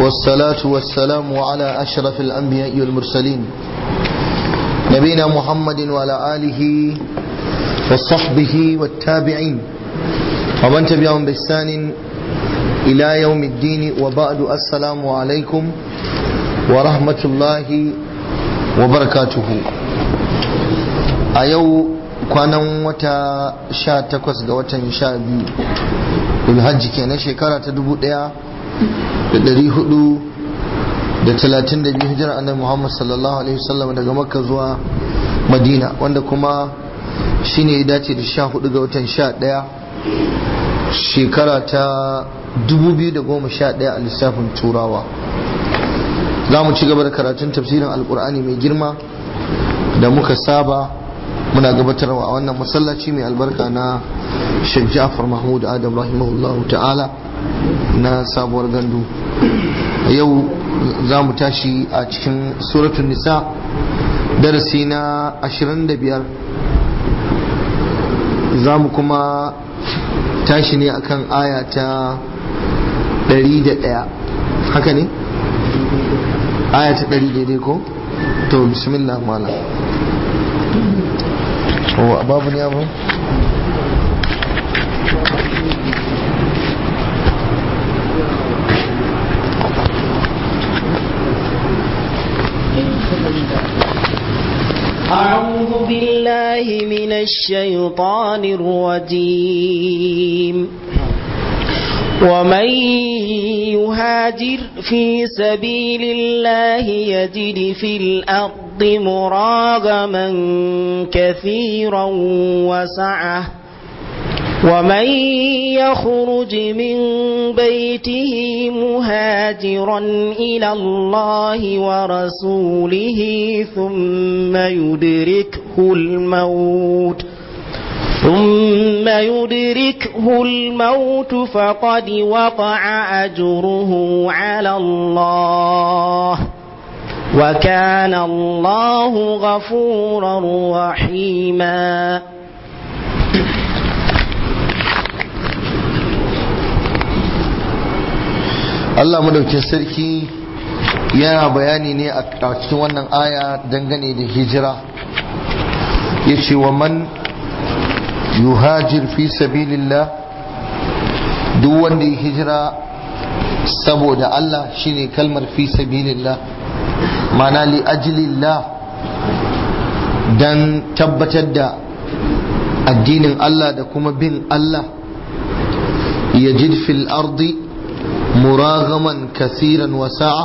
والصلاة والسلام على أشرف الأنبياء والمرسلين نبينا محمد وعلى آله وصحبه والتابعين ومن تبعهم بإحسان إلى يوم الدين وبعد السلام عليكم ورحمة الله وبركاته أيو kwanan wata sha takwas ga watan sha biyu ulhajji kenan shekara ta dubu daya da dari hudu da talatin da biyu hijirar annabi muhammad sallallahu alaihi wasallam daga makka zuwa madina wanda kuma shine ya dace da sha hudu ga watan sha daya shekara ta dubu biyu da goma sha daya a lissafin turawa za mu ci gaba da karatun tafsirin alkur'ani mai girma da muka saba muna gabatarwa a wannan masallaci mai albarka na Sheikh Ja'far Mahmud Adam rahimahullah ta'ala na sabuwar gandu yau za mu tashi a cikin suratun nisa darasi na 25 za mu kuma tashi ne akan aya ta 101 haka ne? aya ta 100 daidai ko? to bismillah malam هو باب يا ابو أعوذ بالله من الشيطان الرجيم ومن يهاجر في سبيل الله يجد في الأرض مراغما كثيرا وسعة ومن يخرج من بيته مهاجرا إلى الله ورسوله ثم يدركه الموت ثم يدركه الموت فقد وقع أجره على الله وكان الله غفورا رحيما Allah madaukin sarki yana bayani ne a cikin wannan aya dangane da hijira ya ce wa man yuhajir fi sabilillah duk wanda ya hijira saboda Allah shine kalmar fi sabilillah mana li ajlillah dan tabbatar da addinin Allah da kuma bin Allah yajid fil ardi muragaman kasiran wasa'a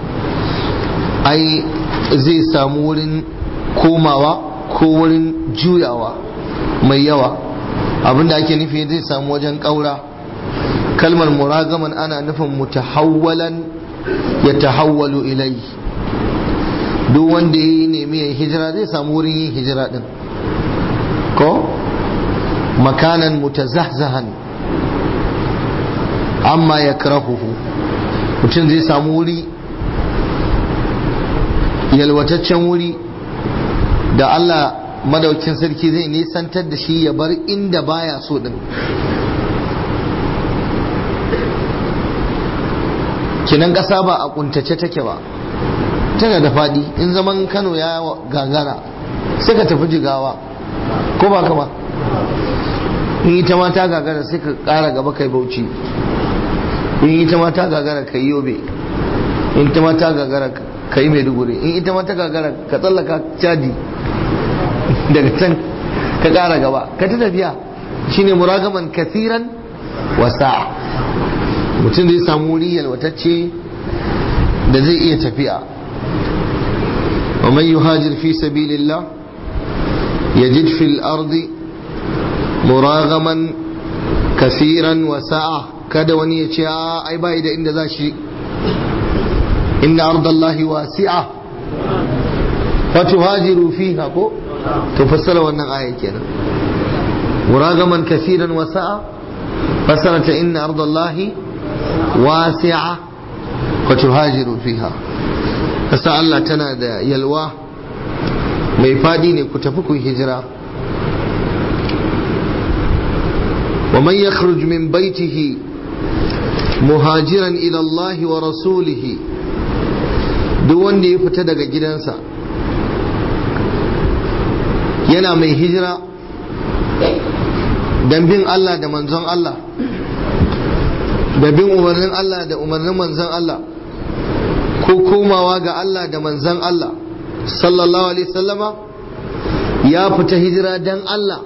ai zai samu wurin komawa ko wurin juyawa mai yawa abinda ake nufi zai samu wajen ƙaura kalmar muragaman ana nufin mutahawwalan ya tahawwalu ilai duk wanda ya nemi ya hijira zai samu wurin yin hijira din ko makanan mutazahzahan amma ya karahuhu mutum zai samu wuri yalwataccen wuri da Allah madaukin sarki zai nisantar da shi ya bar inda baya so din kinan ƙasa ba a kuntace take ba tana da faɗi in zaman kano ya gagara sai ka tafi jigawa ko ba kama in ita ma ta gagara sai ka ƙara gaba kai bauchi in ita ma ta gagara ka yi yobe in ita ma ta gagara ka yi maiduguri in ita ma ta gagara ka tsallaka cadi daga can ka ƙara gaba ka ta tafiya shine muragaman kasiran wasa mutum zai samu wuri yalwatacce da zai iya tafiya wa man yuhajir fi sabilillah yajid fil ardi muragaman kasiran wasa'a kada wani ya ce ai bai da inda za shi inna ardallahi wasi'a fa tuhajiru fiha ko to fassara wannan aya kenan muragaman kasiran wasa'a fassara ta inna ardallahi wasi'a fa tuhajiru fiha kasa Allah tana da yalwa mai fadi ne ku tafi ku hijira wa man yakhruj min baitihi muhajiran ila Allah wa rasulihi duk wanda ya fita daga gidansa yana mai hijira don bin Allah da manzon Allah da bin umarnin Allah da umarnin manzon Allah ko komawa ga Allah da manzon Allah sallallahu alaihi sallama ya fita hijira don Allah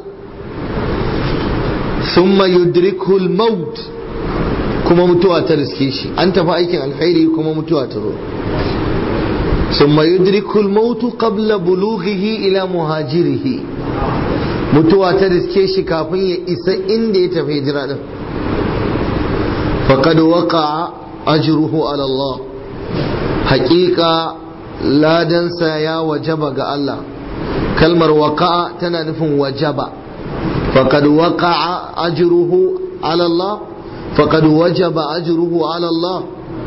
summa yudrikul maut kuma mutuwa ta riske shi an tafi aikin alkhairi kuma mutuwa ta zo summa yudrikul maut qabla bulughihi ila muhajirihi mutuwa ta riske shi kafin ya isa inda ya tafi hijira din faqad waqa'a ajruhu ala Allah haƙiƙa ladansa ya wajaba ga Allah kalmar waqa'a tana nufin wajaba faqad waqa'a ajruhu ala Allah faqad wajaba ajruhu ala Allah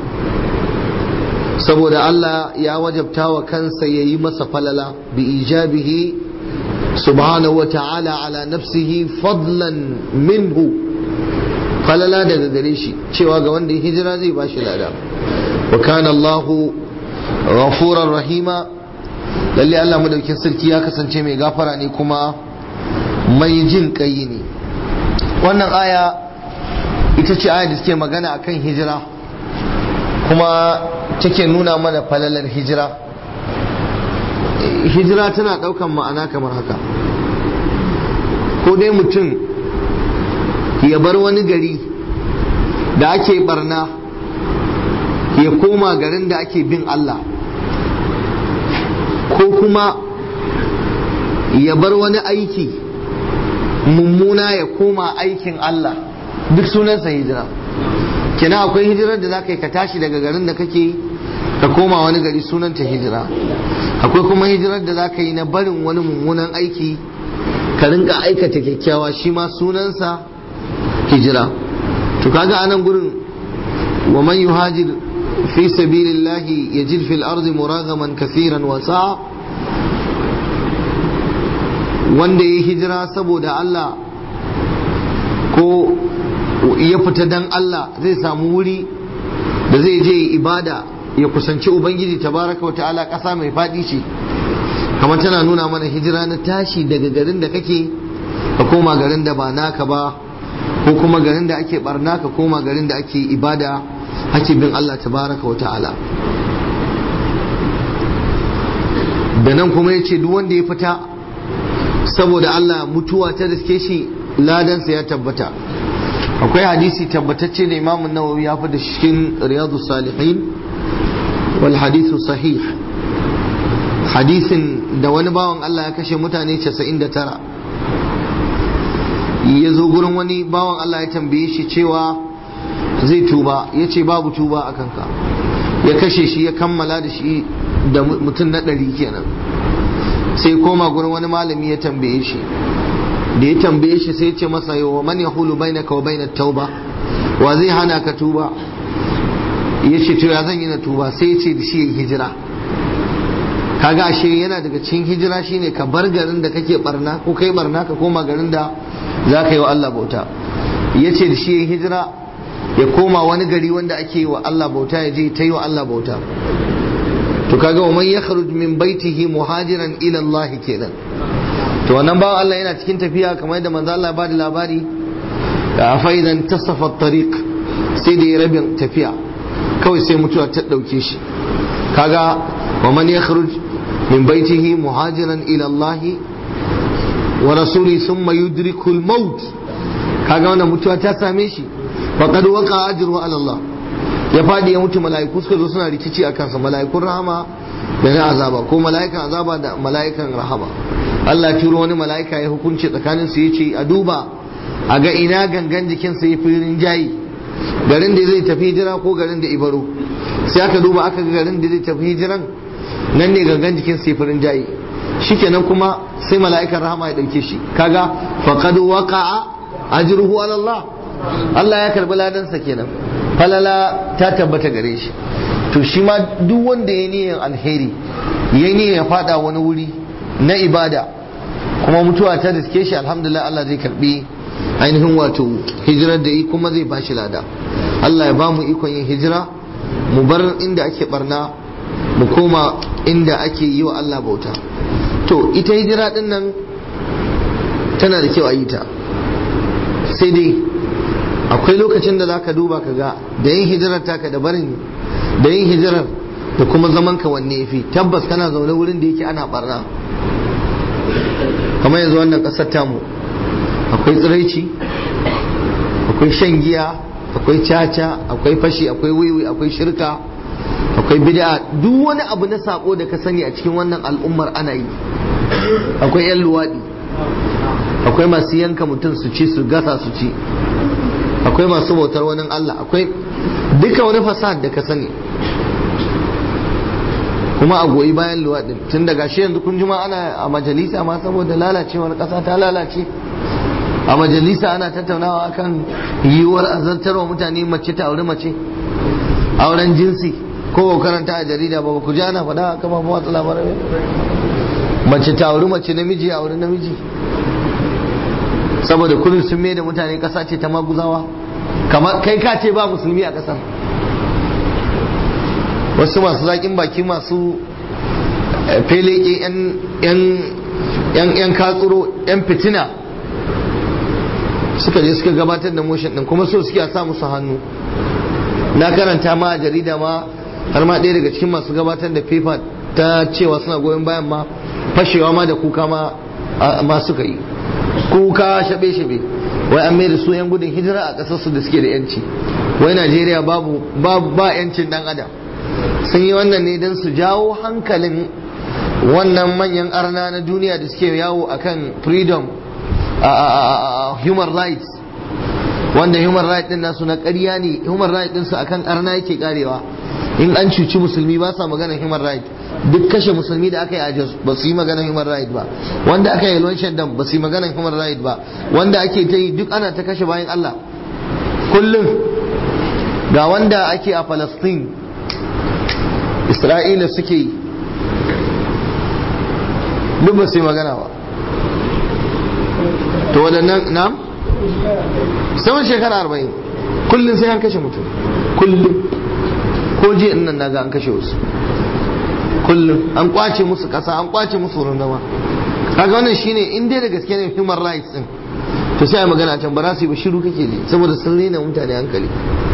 saboda Allah ya wajabta wa kansa yayi masa falala bi ijabihi subhanahu wa ta'ala ala nafsihi fadlan minhu falala daga gare shi cewa ga wanda ya hijira zai bashi lada wa kana Allah ghafurar rahima lalle Allah madaukin sarki ya kasance mai gafara ne kuma mai jin kai ne wannan aya ita ce aya da suke magana akan hijira kuma take nuna mana falalar hijira hijira tana ɗaukan ma'ana kamar haka ko dai mutum ya bar wani gari da ake barna ya koma garin da ake bin Allah ko kuma ya bar wani aiki mummuna ya koma aikin Allah duk sunansa hijira kina akwai hijirar da za ka yi ka tashi daga garin da kake ka koma wani gari sunanta hijira akwai kuma hijirar da za ka yi na barin wani mummunan aiki ka rinka aikata kyakkyawa shi ma sunansa hijira to kaga anan gurin wa man yuhajir fi sabilillahi yajid fil ardi muragaman kaseeran wa sa'a wanda ya hijira saboda Allah ko ya fita dan Allah zai samu wuri da zai je ibada ya kusanci ubangiji tabaraka wa ta'ala ƙasa mai faɗi ce kamar tana nuna mana hijira na tashi daga garin da kake ka koma garin da ba naka ba ko kuma garin da ake barna ka koma garin da ake ibada ake bin Allah tabaraka wa ta'ala da nan kuma ya ce duk wanda ya fita saboda Allah mutuwa ta riske shi ladansa ya tabbata akwai hadisi tabbatacce da imamun nawawi ya fi da cikin riyadu salihin wal hadithu sahih hadisin da wani bawan Allah ya kashe mutane 99 ya zo gurin wani bawan Allah ya tambaye shi cewa zai tuba ya ce babu tuba a kanka ya kashe shi ya kammala da shi da mutum na ɗari kenan sai koma gurin wani malami ya tambaye shi da ya tambaye shi sai ce masa yau man ya hulu bainaka wa bainat tauba wa zai hana ka tuba ya ce to ya zan yi na tuba sai ya ce da shi ya hijira kaga ashe yana daga cikin hijira shine ka bar garin da kake barna ko kai barna ka koma garin da za ka yi wa Allah bauta ya ce da shi ya hijira ya koma wani gari wanda ake yi wa Allah bauta ya je ta yi wa Allah bauta to kaga wa man yakhruj min baitihi muhajiran ila Allah kenan to wannan bawan Allah yana cikin tafiya kamar yadda manzo Allah ba da labari da faidan tasafa tariq sai da ya rabin tafiya kawai sai mutuwa ta dauke shi kaga wa man yakhruj min baitihi muhajiran ila Allah wa rasuli thumma yudriku al-maut kaga wannan mutuwa ta same shi faqad waqa ajru ala Allah ya fadi ya mutu mala'iku suka zo suna rikici a kansa mala'ikun rahama da na azaba ko mala'ikan azaba da mala'ikan rahama Allah turo wani mala'ika ya hukunci tsakanin su yace a duba a ga ina gangan jikin sa yafi rinjayi garin da zai tafi hijira ko garin da ibaro sai aka duba aka ga garin da zai tafi hijiran nan ne gangan jikin sa yafi rinjayi shikenan kuma sai mala'ikan rahama ya dauke shi kaga faqad waqa'a ajruhu ala Allah Allah ya karbi ladansa kenan falala ta tabbata gare shi to shi ma duk wanda ya niyyar alheri ya niyyar ya fada wani wuri na ibada kuma mutuwa ta riske shi alhamdulillah Allah zai karbi ainihin wato hijirar da yi kuma zai bashi lada Allah ya ba mu ikon yin hijira mu bar inda ake barna mu koma inda ake yi wa Allah bauta to ita hijira din nan tana da kyau a yi ta sai dai akwai lokacin da zaka duba ka ga da yin hijirar taka da barin da yin hijirar da kuma zaman ka wanne yafi tabbas kana zaune wurin da yake ana barna kamar yanzu wannan kasar tamu akwai tsiraici akwai shan giya akwai caca akwai fashi akwai wiwi akwai shirka akwai bid'a duk wani abu na sako da ka sani a cikin wannan al'ummar ana yi akwai yan luwaɗi akwai masu yanka mutum su ci su gasa su ci akwai masu bautar wani Allah akwai duka wani fasahar da ka sani kuma a goyi bayan luwaɗin tun daga shi yanzu kun jima ana a majalisa ma saboda lalacewar ƙasa ta lalace a majalisa ana tattaunawa akan yiwuwar azantarwa mutane mace ta auri mace auren jinsi ko ba karanta a jarida ba ku ji ana faɗa a kama watsa labarai mace ta auri mace namiji a auri namiji saboda kullum sun mai da mutane ƙasa ce ta maguzawa kamar kai ka ce ba musulmi a ƙasar wasu masu zaƙin baki masu feleke yan katsuro yan fitina suka je suka gabatar da motion din kuma so suke a sa musu hannu na karanta ma a jarida ma har ma ɗaya daga cikin masu gabatar da paper ta cewa suna goyon bayan ma fashewa ma da kuka ma suka yi kuka shabe-shabe wai an da su 'yan gudun hijira a ƙasarsu da suke da 'yanci wai najeriya babu ba 'yancin dan adam sun yi wannan ne don su jawo hankalin wannan manyan arna na duniya da suke yawo akan freedom human rights wanda human rights din nasu na ƙarya ne human rights din su akan arna yake karewa in an cuci musulmi ba sa maganar human rights duk kashe musulmi da aka yi a Jos ba su yi maganar human rights ba wanda aka yi yalwan shandam ba su yi maganar human rights ba wanda ake ta yi duk ana ta kashe bayan Allah kullum ga wanda ake a Palestine Isra'ila suke yi duk ba su yi magana ba to waɗannan na saman shekara arba'in kullum sai an kashe mutum kullum ko jiya nan naga an kashe wasu kullum an kwace musu ƙasa an kwace musu wurin zama kaga wannan shine in dai da gaske ne human rights din to sai a magana can ba za su yi ba shiru kake ji saboda sun rena mutane hankali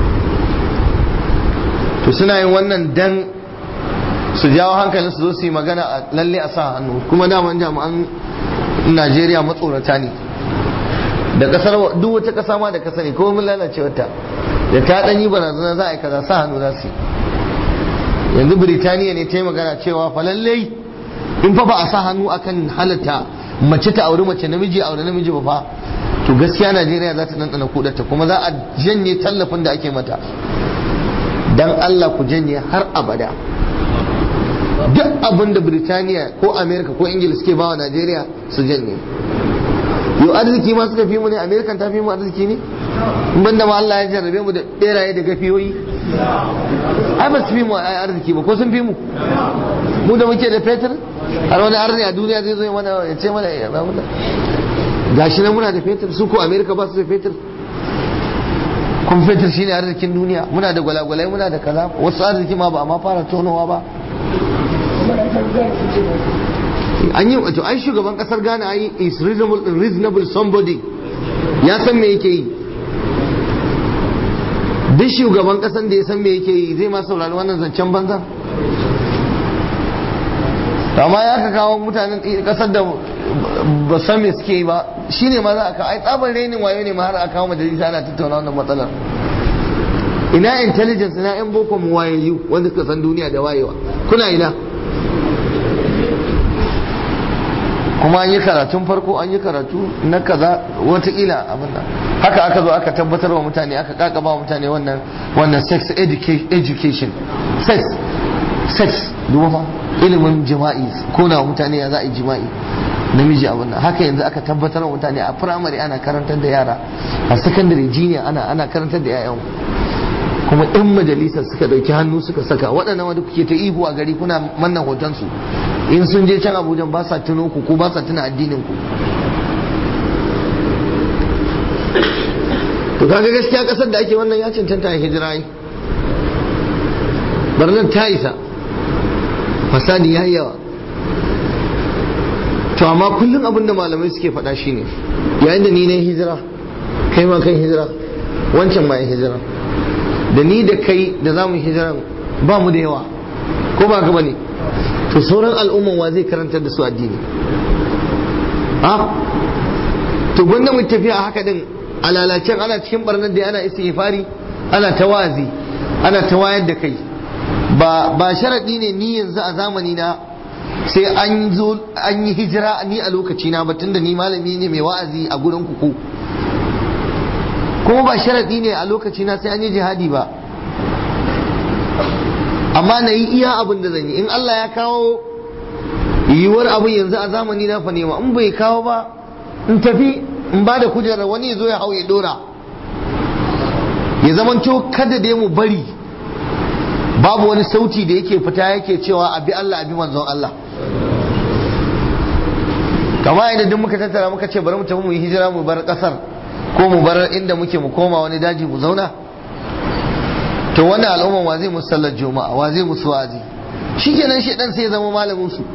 to suna yin wannan dan su jawo hankalin su zo su yi magana a lalle a sa hannu kuma daman jami'an Najeriya matsorata ne da kasar duk wata kasa ma da kasa ne ko mun lalace wata da ta danyi barazana za a yi kaza sa hannu za su yi yanzu Birtaniya ne ta yi magana cewa fa lallai in fa ba a sa hannu akan halatta mace ta auri mace namiji auri namiji ba fa to gaskiya Najeriya za ta ɗanɗana kudarta kuma za a janye tallafin da ake mata dan Allah ku janye har abada duk abin da Birtaniya ko Amerika ko Ingila suke bawa Najeriya su janye yau arziki ma suka fi mu ne Amerikan ta fi mu arziki ne in banda ma Allah ya jarrabe mu da beraye da gafiyoyi ai ba su fi mu arziki ba ko sun fi mu mu da muke da fetur har wani arni a duniya zai zo mana ya ce mana ya ba gashi nan muna da fetur su ko Amerika ba su da fetur kun fetur shine arzikin duniya muna da gwalagwalai muna da kaza wasu arziki ma ba a ma fara tonowa ba an yi wato ai shugaban kasar Ghana ai is reasonable reasonable somebody ya san me yake yi duk shugaban kasan da ya san me yake yi zai ma saurari wannan zancen banza amma ya ka kawo mutanen kasar da ba san me suke yi ba shine ma za a kawo ai tsabar renin wayo ne ma har a kawo majalisa ana tattauna wannan matsalar ina intelligence ina yan boko mu wayayyu wanda suka san duniya da wayewa kuna ina kuma an yi karatun farko an yi karatu na kaza watakila abin nan haka aka zo aka tabbatar wa mutane aka kakaba wa mutane wannan wannan sex education sex sex duba ilimin jima'i ko na mutane ya za a yi jima'i namiji abin nan haka yanzu aka tabbatar wa mutane a firamare ana karantar da yara a sakandare jiniya ana ana karantar da 'ya'yan kuma in majalisar suka dauki hannu suka saka waɗannan wanda kuke ta ihu a gari kuna mannan hotonsu in sun je can abuja ba sa tuno ku ko ba sa tuna addinin ku to kaga gaskiya kasar da ake wannan ya cancanta a hijira yi barnar ta isa fasadi ya yi yawa to amma kullum abin da malamai suke faɗa shine yayin da ni na hijira kai ma kai hijira wancan ma ya hijira da ni da kai da za mu hijira ba mu da yawa ko ba ka bane to sauran al'umman wa zai karantar da su addini ha to gwanda mu tafiya a haka din a lalacen ana cikin barnar da ana istighfari ana tawazi ana ta wayar da kai ba ba sharadi ne ni yanzu a zamani na sai an zo an yi hijira ni a lokaci na ba tunda ni malami ne mai wa'azi a gurin ku kuma ba sharadi ne a lokaci na sai an yi jihadi ba amma na yi iya abin da zan yi in Allah ya kawo yiwuwar abin yanzu a zamani na fa nema in bai kawo ba in tafi in ba da kujerar wani ya zo ya hau ya dora ya zamanto kada dai mu bari babu wani sauti da yake fita yake cewa abi Allah abi manzon Allah kama idan duk muka tattara muka ce bari mu tafi mu yi hijira mu bar kasar ko mu bar inda muke mu koma wani daji mu zauna to wannan al'umman wa zai musu sallar juma'a wa zai musu wazi shikenan shi dan sai ya zama malamin su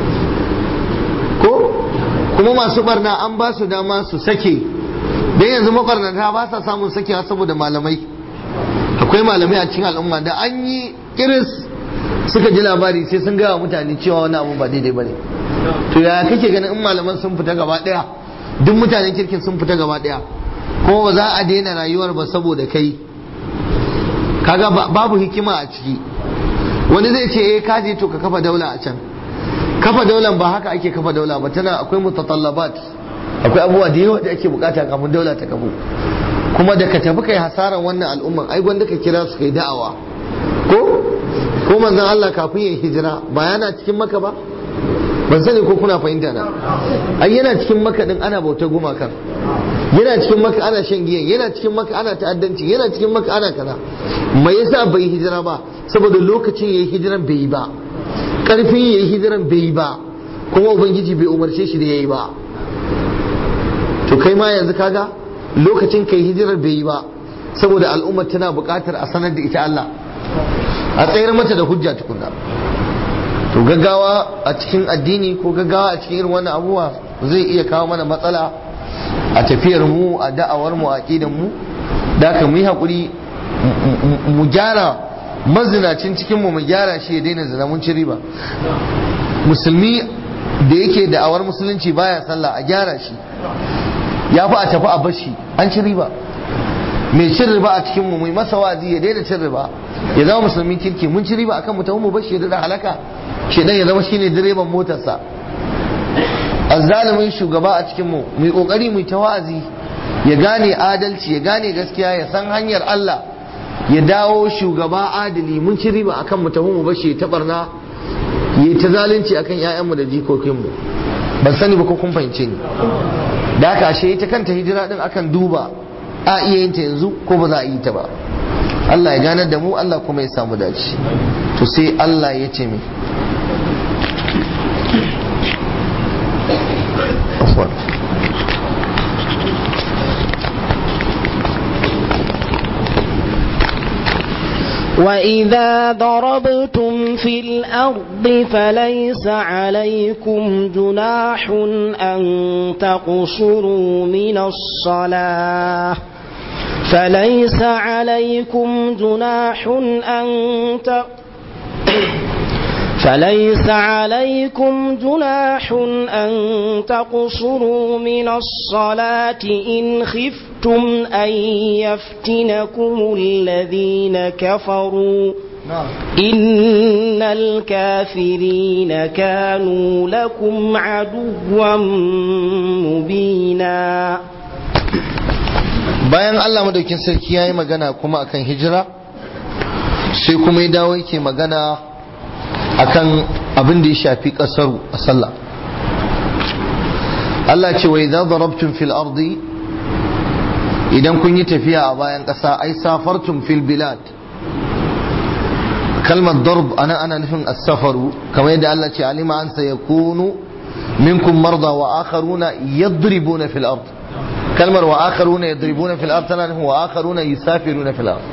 ko kuma masu barna an ba su dama su sake dan yanzu mabarnata ba sa samun sakewa saboda malamai akwai malamai a cikin al'umma da an yi kiris suka ji labari sai sun gaya mutane cewa wani abu ba daidai bane to ya kake ganin in malaman sun fita gaba daya duk mutanen kirkin sun fita gaba daya kuma ba za a daina rayuwar ba saboda kai kaga babu hikima a ciki wani zai ce eh kaje to ka kafa daula a can kafa daular ba haka ake kafa daula ba tana akwai mutatallabat akwai abubuwa da yawa da ake bukata kafin daula ta kafu kuma da ka tafi kai hasaran wannan al'umman ai gwanda ka kira su kai da'awa ko ko manzon Allah kafin ya hijira ba yana cikin maka ba ban sani ko kuna fahimta na ai yana cikin maka din ana bautar gumakan yana cikin maka ana shan giyan yana cikin maka ana ta'addanci yana cikin maka ana kaza me yasa bai hijira ba saboda lokacin yayi hijiran bai yi ba karfin yayi hijiran bai yi ba kuma ubangiji bai umarce shi da yayi ba to kai ma yanzu kaga lokacin kai hijirar bai yi ba saboda al'ummar tana buƙatar a sanar da ita Allah a tsayar mata da hujja tukunna to gaggawa a cikin addini ko gaggawa a cikin irin wannan abubuwa zai iya kawo mana matsala a tafiyar mu a da'awar mu a aqidan mu da ka mu yi hakuri mu gyara mazinacin cikin mu mu gyara shi ya daina zina mun ci riba musulmi da yake da'awar musulunci baya sallah a gyara shi ya fi a tafi a bashi an ci riba mai cin riba a cikin mu mai masa wazi ya daina cin riba ya zama musulmin kirki mun ci riba akan mutum mu bashi ya da halaka shedan ya zama shine direban motarsa azzalimin shugaba a cikin mu mu kokari mu ta wa'azi ya gane adalci ya gane gaskiya ya san hanyar Allah ya dawo shugaba adali mun ci riba akan mutum mu bashi ta barna yi ta zalunci akan ƴaƴanmu da jikokinmu ban sani ba ko kun fahimce ni da haka ashe ita kanta hijira din akan duba a iya yin ta yanzu ko ba za a yi ta ba Allah ya ganar da mu Allah kuma ya samu dace to sai Allah ya ce mai وإذا ضربتم في الأرض فليس عليكم جناح أن تقصروا من الصلاة فليس عليكم جناح أن ت... فليس عليكم جناح أن تقصروا من الصلاة إن خفتم أن يفتنكم الذين كفروا إن الكافرين كانوا لكم عدوا مبينا bayan Allah madaukin sarki ya yi magana kuma akan hijira sai kuma ya dawo yake magana akan abin da ya shafi kasaru a sallah Allah ce wa idza darabtum fil ardi idan kun yi tafiya a bayan ƙasa ai safartum fil bilad kalmar darb ana ana nufin as-safaru kamar yadda Allah ce alima an sayakunu minkum marda wa akharuna yadribuna fil ard kalmar wa akharuna yadribuna fil ard tana nufin wa akharuna yusafiruna fil ard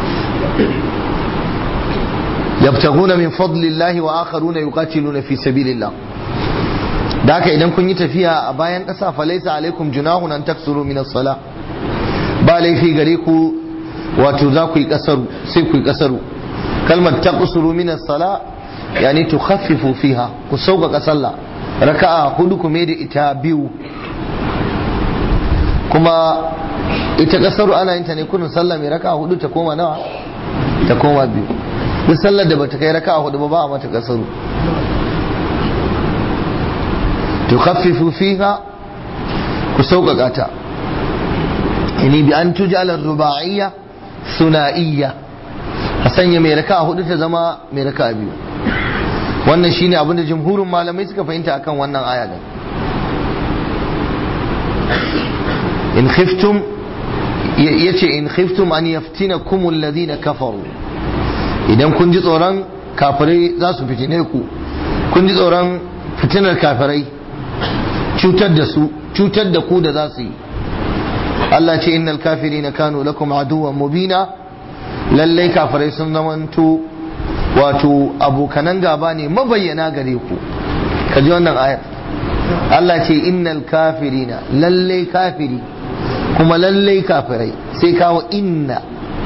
yabtaguna min fadlillahi wa akharuna yuqatiluna fi sabilillah da haka idan kun yi tafiya a bayan ƙasa falaisa alaikum junahun an taksuru min as-sala ba laifi gare ku wato za ku yi kasaru sai ku yi kasaru kalmar taqsuru min as-sala yani tukhaffifu fiha ku sauƙaƙa sallah raka'a hudu ku mai da ita biyu kuma ita kasaru ana yin ta ne kullun sallah mai raka'a hudu ta koma nawa ta koma biyu duk sallar da bata kai raka'a hudu ba ba a mata kasaru tukhaffifu fiha ku sauƙaƙa ta yani bi an tujala ruba'iyya suna'iyya a sanya mai raka'a hudu ta zama mai raka'a biyu wannan shine abin da jumhurin malamai suka fahimta akan wannan aya din in khiftum yace in khiftum an yaftinakum alladhina kafaru idan kun ji tsoron kafirai za su fitine ku kun ji tsoron fitinar kafirai cutar da su cutar da ku da za su yi Allah ce innal kafirina kanu lakum aduwwan mubina lallai kafirai sun zamanto wato abokanan gaba ne mabayyana gare ku ka ji wannan ayar Allah ce innal kafirina lallai kafiri kuma lallai kafirai sai kawo inna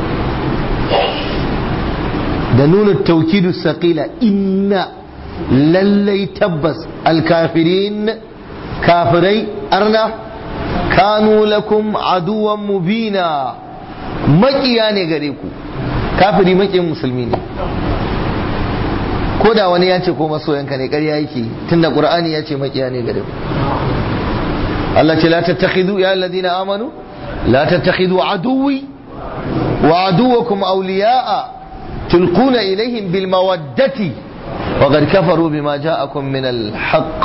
da nuna taukidu saƙila inna lallai tabbas alkafirin kafirai arna kanu lakum aduwan mubina maƙiya ne gare ku kafiri maƙiyin musulmi ne ko da wani ya ce ko masoyanka ne ƙarya yake tunda qur'ani ya ce makiya ne gare ku Allah ce la tattakhidu ya alladhina amanu la tattakhidu aduwwi wa aduwwakum awliya'a tulquna ilayhim bil mawaddati wa qad kafaru bima ja'akum min al haqq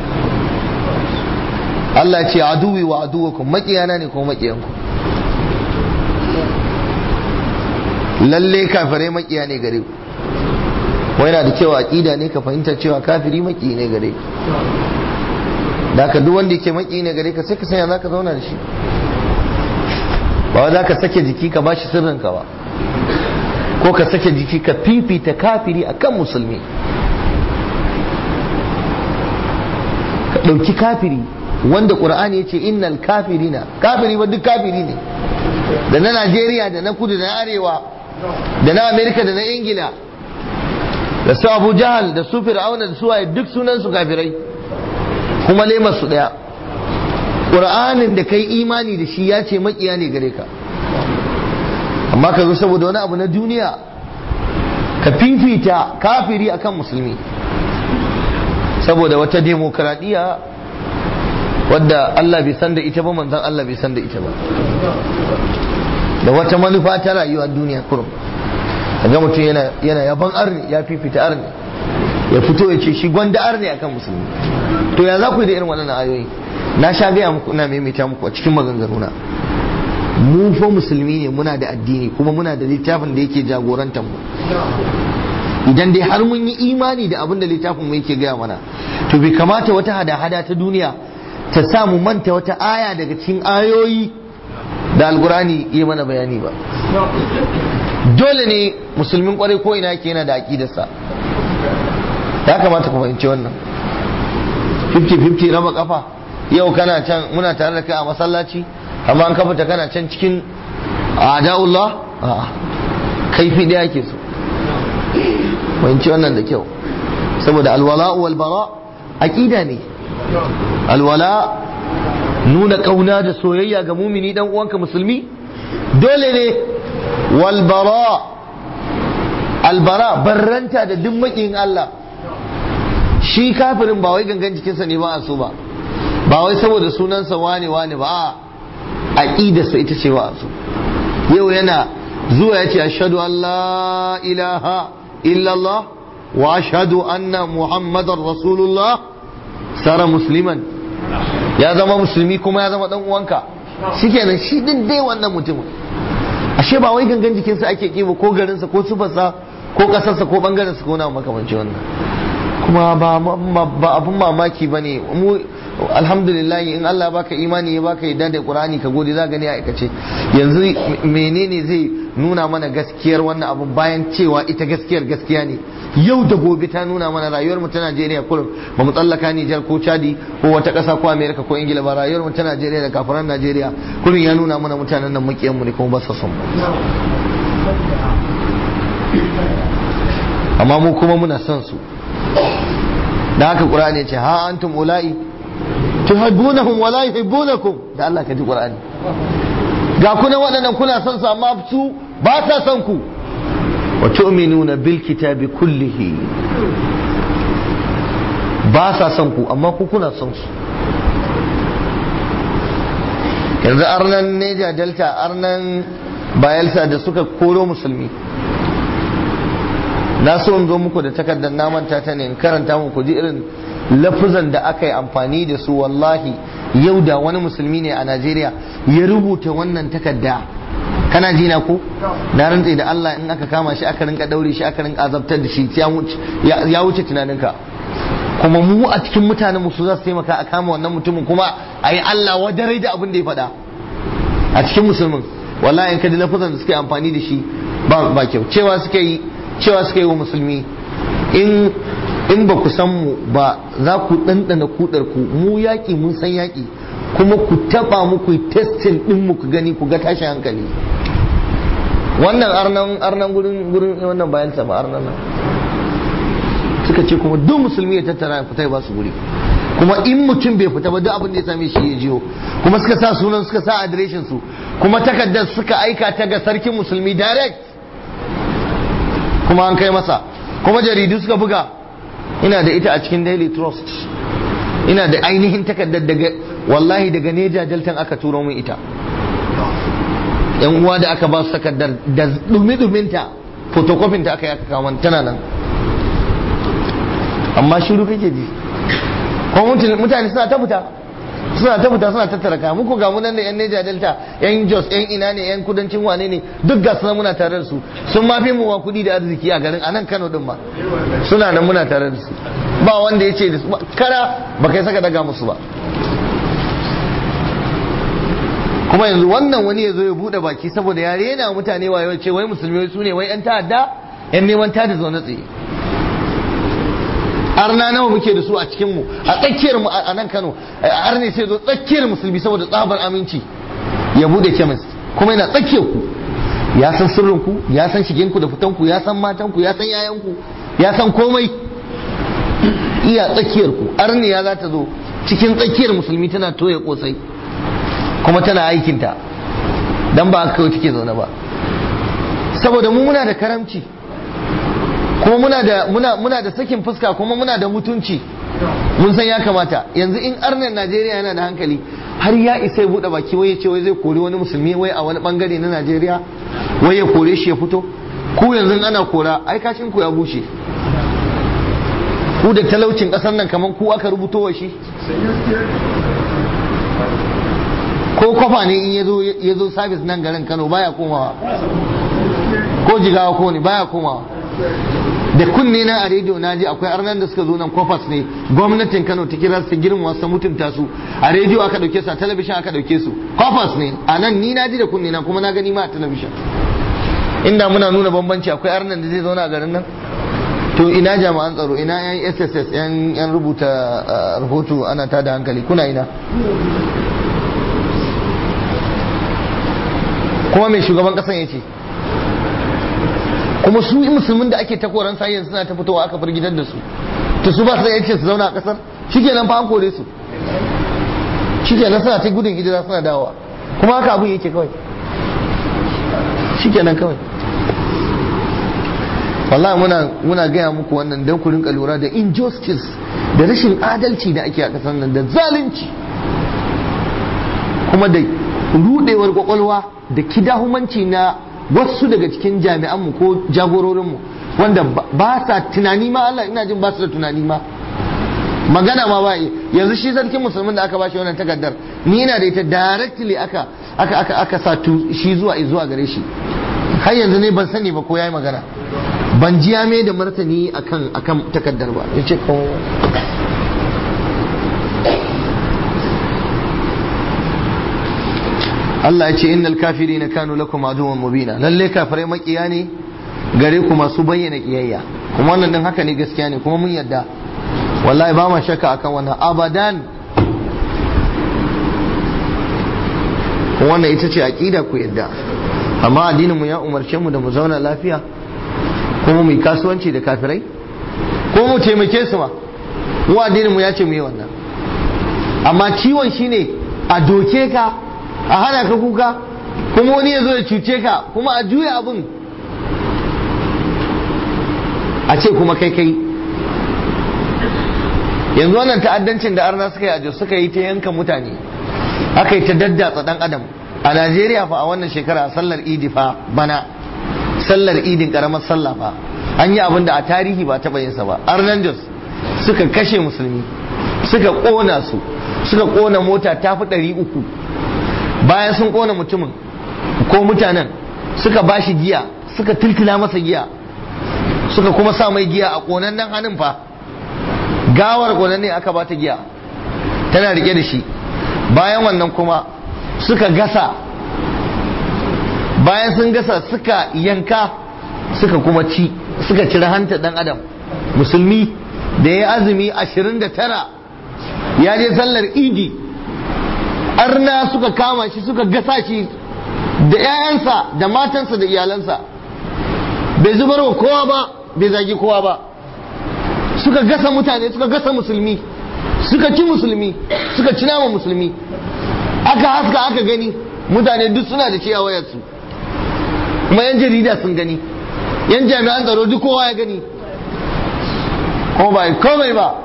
Allah ce aduwi wa aduwwakum makiyana ne ko makiyanku lalle kafirai makiya ne gare ku wai yana da cewa aqida ne ka fahimta cewa kafiri maki ne gare ka da ka duk wanda yake maki ne gare ka sai ka sanya zaka zauna da shi ba wa zaka sake jiki ka bashi sirrin ka ba ko ka sake jiki ka fifita kafiri akan musulmi ka ɗauki kafiri wanda ƙur'ani ya ce innal kafirina kafiri ba duk kafiri ne da na najeriya da na kudu da na arewa da na amerika da na ingila da su abu jahal da su fir'auna da su waye duk sunan su kafirai kuma lemar su daya qur'anin da kai imani da shi ya ce makiya ne gare ka amma ka zo saboda wani abu na duniya ka fifita kafiri akan musulmi saboda wata demokradiyya wadda Allah bai san da ita ba manzon Allah bai san da ita ba da wata manufa ta rayuwar duniya kurum ga mutum yana yana yaban arni ya fifita arni ya fito ya ce shi gwanda arni akan musulmi to ya za ku yi da irin waɗannan ayoyi na sha gaya muku ina maimaita muku a cikin maganganuna mu fa musulmi ne muna da addini kuma muna da littafin da yake jagorantar mu idan dai har mun yi imani da abin da littafin mu yake gaya mana to bai kamata wata hada-hada ta duniya ta sa mu manta wata aya daga cikin ayoyi da alkurani yi mana bayani ba dole ne musulmin kwarai ko ina yake yana da aƙidarsa ya kamata ku fahimci wannan 50-50 raba kafa yau kana can muna tare da kai a masallaci amma an kafa ta kana can cikin adaullah kaifi da yake so fahimci wannan da kyau saboda alwala wal bara aqida ne alwala nuna kauna da soyayya ga mumini dan uwanka musulmi dole ne wal bara albara barranta da duk makiyin Allah shi kafirin ba wai gangan jikinsa ne ba a so ba ba wai saboda sunansa wane wane ba a aqidarsa ita ce ba a so yau yana zuwa ya ce ashhadu an la ilaha illallah wa ashhadu anna muhammadar rasulullah sara musliman ya zama musulmi kuma ya zama dan uwanka shikenan shi din dai wannan mutumin ashe ba wai gangan jikinsa ake kiba ko garinsa ko sufarsa ko kasarsa ko bangaren ko na makamanci wannan kuma ba abun mamaki ba ne alhamdulillah in Allah baka imani ya baka yadda da Qur'ani ka gode za gani a aikace yanzu menene zai nuna mana gaskiyar wannan abu bayan cewa ita gaskiyar gaskiya ne yau da gobe ta nuna mana rayuwar mu ta Najeriya kullum ba mu tsallaka Nijar ko Chadi ko wata ƙasa ko America ko Ingila ba rayuwar mu ta Najeriya da kafiran Najeriya kullum ya nuna mana mutanen nan makiyan mu ne kuma ba su son amma mu kuma muna son su da haka Qur'ani ya ce ha antum ula'i tuhibbunahum wa la yuhibbunakum da Allah ka ji Qur'ani ga kuna waɗannan kuna son su amma su ba sa son ku wa tu'minuna bil kitabi kullihi ba sa son ku amma ku kuna son su yanzu arnan neja delta arnan bayelsa da suka koro musulmi na so in zo muku da takardar namanta ta ne in karanta muku ji irin lafuzan da aka yi amfani da su wallahi yau da wani musulmi ne a najeriya ya rubuta wannan takarda kana ji na ko na rantse da Allah in aka kama shi aka rinka daure shi aka rinka azabtar da shi ya wuce tunaninka kuma mu a cikin mutanen mu su za su taimaka a kama wannan mutumin kuma a yi Allah wadarai da abin da ya faɗa a cikin musulmin wallahi in ka ji lafazan da suka yi amfani da shi ba ba kyau cewa suka yi cewa suka yi wa musulmi in in ba ku san mu ba za ku ɗanɗana kudar ku mu yaƙi mun san yaƙi kuma ku taɓa mu ku testin ɗin mu ku gani ku ga tashin hankali wannan arnan arnan gurin gurin wannan bayan ba arnan nan suka ce kuma duk musulmi ya tattara ya fita ya ba su guri kuma in mutum bai fita ba duk abin da ya same shi ya jiyo kuma suka sa sunan suka sa adireshin su kuma takardar suka aika ta ga sarkin musulmi direct kuma an kai masa kuma jaridu suka buga ina da ita a cikin daily trust ina da ainihin takardar daga wallahi daga neja deltan aka turo min ita yan uwa da aka ba su takardar da dumi-duminta photocopy ta aka yi aka kawo tana nan amma shiru kake ji kuma mutane suna ta fita suna ta fita suna tattara kaya muku ga munan da yan Neja Delta yan Jos yan ina ne yan kudancin wane ne duk ga suna muna tare da su sun mafi mu wa kudi da arziki a garin anan Kano din ma suna nan muna tare da su ba wanda ya ce da su kara ba kai saka daga musu ba kuma yanzu wannan wani ya zo ya bude baki saboda ya rena mutane wayo ce wai musulmi su ne wai yan ta'adda yan neman tada zaune tsaye arna nawa muke da su a cikin mu a tsakiyar mu a nan Kano arne sai zo tsakiyar musulmi saboda tsabar aminci ya bude chemist kuma yana tsakiyar ku ya san sirrin ku ya san shigen ku da fitan ku ya san matan ku ya san yayan ku ya san komai iya tsakiyar ku arne ya za ta zo cikin tsakiyar musulmi tana toye kosai kuma tana aikinta dan ba aka kawai take zaune ba saboda mu muna da karamci kuma muna da muna muna da sakin fuska kuma muna da mutunci mun san ya kamata yanzu in arnan Najeriya yana da hankali har ya isa ya bude baki wai ya ce wai zai kori wani musulmi wai a wani bangare na Najeriya wai ya kore shi ya fito ku yanzu ana kora ai kashin ku ya bushe ku da talaucin kasar nan kamar ku aka rubuto wa shi ko kwafa ne in ya zo sabis nan garin Kano baya komawa ko jigawa ko ne baya komawa da kunne na a rediyo na ji akwai arnan da suka zo nan kofas ne gwamnatin kano ta kira su girma su mutunta su a rediyo aka dauke su a talabishin aka dauke su kofas ne a nan ni na ji da kunne na kuma na gani ma a talabishin inda muna nuna bambanci akwai arnan da zai zauna a garin nan to ina jami'an tsaro ina yan sss yan yan rubuta rahoto ana tada hankali kuna ina kuma mai shugaban kasan ya ce kuma su musulmin da ake takoran sa yanzu suna ta fitowa aka firgitar da su to su ba su da yancin su zauna a kasar shikenan fa an kore su shikenan suna ta gudun hijira suna dawowa kuma haka abun yake kawai shikenan kawai wallahi muna muna gaya muku wannan don ku rinka lura da injustice da rashin adalci da ake a kasar nan da zalunci kuma da rudewar kwakwalwa da kidahumanci na wasu daga cikin jami'anmu ko jagororinmu wanda ba sa tunani ma Allah ina jin ba su da tunani ma magana ma ba yanzu shi sarkin musulmin da aka bashi wannan takardar ni ina da ita directly aka aka aka aka sa shi zuwa zuwa gare shi har yanzu ne ban sani ba ko yayi magana ban ji ya mai da martani akan akan takardar ba yace ko Allah ya ce innal kafirina kanu lakum aduwwan mubina lalle kafirai makiya ne gare ku masu bayyana kiyayya kuma wannan din haka ne gaskiya ne kuma mun yadda wallahi ba ma shakka akan wannan abadan wannan ita ce aqida ku yadda amma addinin mu ya umarce mu da mu zauna lafiya kuma mu yi kasuwanci da kafirai ko mu taimake su ma mu addinin mu ya ce mu yi wannan amma ciwon shine a doke ka a hana ka kuka kuma wani ya zo ya cuce ka kuma a juya abin a ce kuma kai kai yanzu wannan ta'addancin da arna suka yi ajo suka yi ta yanka mutane aka yi ta daddatsa dan adam a najeriya fa a wannan shekara sallar idi fa bana sallar idin karamar sallah fa an yi abin da a tarihi ba taɓa yinsa ba arnan jos suka kashe musulmi suka ƙona su suka ƙona mota ta fi ɗari uku bayan sun ƙona mutumin ko mutanen suka ba shi giya suka tiltila masa giya suka kuma sa mai giya a ƙonannen hannun fa gawar ƙonanne aka ba ta giya tana rike da shi bayan wannan kuma suka gasa bayan sun gasa suka yanka suka kuma ci suka cire hanta dan adam musulmi da ya azumi 29 ya je sallar idi arna suka kama shi suka gasa shi da 'ya'yansa da matansa da iyalansa bai zubar wa kowa ba bai zagi kowa ba suka gasa mutane suka gasa musulmi suka ci musulmi suka ci nama musulmi aka haska aka gani mutane duk suna da shi a wayarsu kuma yan jarida sun gani yan jami'an tsaro duk kowa ya gani ko ba komai ba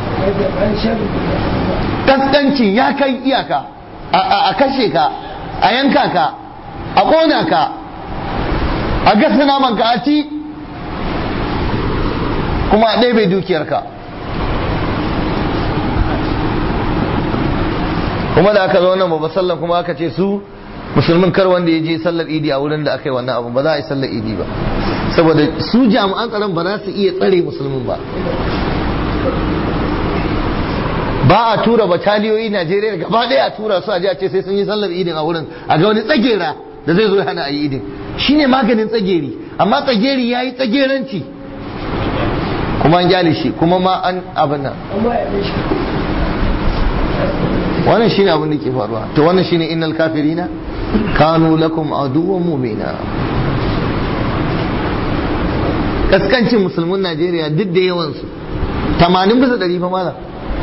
kaskanci ya kai iyaka a kashe ka a yanka ka a ƙona ka a gasa naman ka a ci kuma a ɗebe dukiyarka kuma da aka zo nan babba sallan kuma aka ce su musulmin kar wanda ya je sallar idi a wurin da aka yi wannan abu ba za a yi sallar idi ba saboda su jami'an tsaron ba za su iya tsare musulmin ba ba a tura bataliyoyi Najeriya gaba ɗaya a tura su a ji a ce sai sun yi sallar idin a wurin a ga wani tsagera da zai zo ya hana a yi idin shine maganin tsageri amma tsageri ya yi tsageranci kuma an gyale shi kuma ma an abin nan wannan shine abin da ke faruwa to wannan shine innal kafirina kanu lakum aduwwan mubina kaskancin musulmin Najeriya duk da yawansu 80 bisa 100 fa malam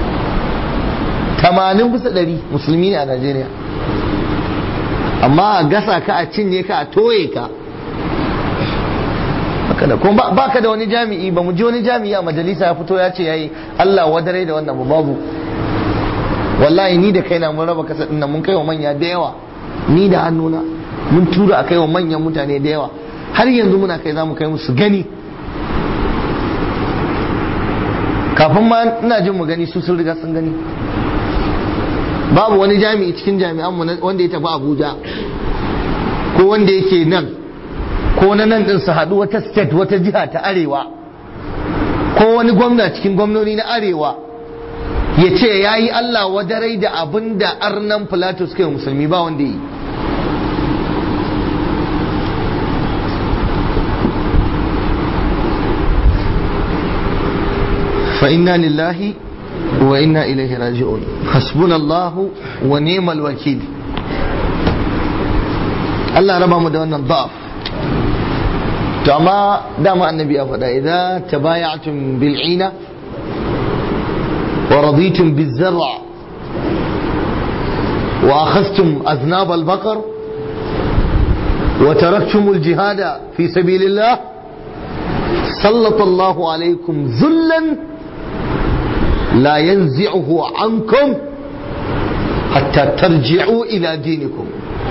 80 bisa 100 musulmi ne a Najeriya amma a gasa ka a cinye ka a toye ka haka da kuma ba ka da wani jami'i ba mu ji wani jami'i a majalisa ya fito ya ce yayi Allah wadare da wannan babu wallahi ni da kaina mun raba kasa dinnan mun kai wa manya da yawa ni da hannuna mun tura a kai wa manyan mutane da yawa har yanzu muna kai za mu kai musu gani kafin ma ina jin mu gani su sun riga sun gani babu wani jami'i cikin jami'an mu wanda ya tafi Abuja ko wanda yake nan ko na nan din su haɗu wata state wata jiha ta arewa ko wani gwamna cikin gwamnoni na arewa ya ce ya yi Allah wadarai da abin da arnan Pilatus suka yi musulmi ba wanda yi فإنا لله وإنا إليه راجعون حسبنا الله ونعم الوكيل Allah raba mu da wannan da'af to amma dama annabi ya faɗa idza tabaya'tum bil ina wa raditum biz zar'a wa akhadhtum aznab al baqar wa taraktum al jihad fi sabilillah سلط الله عليكم ذلا لا ينزعه عنكم حتى ترجعوا إلى دينكم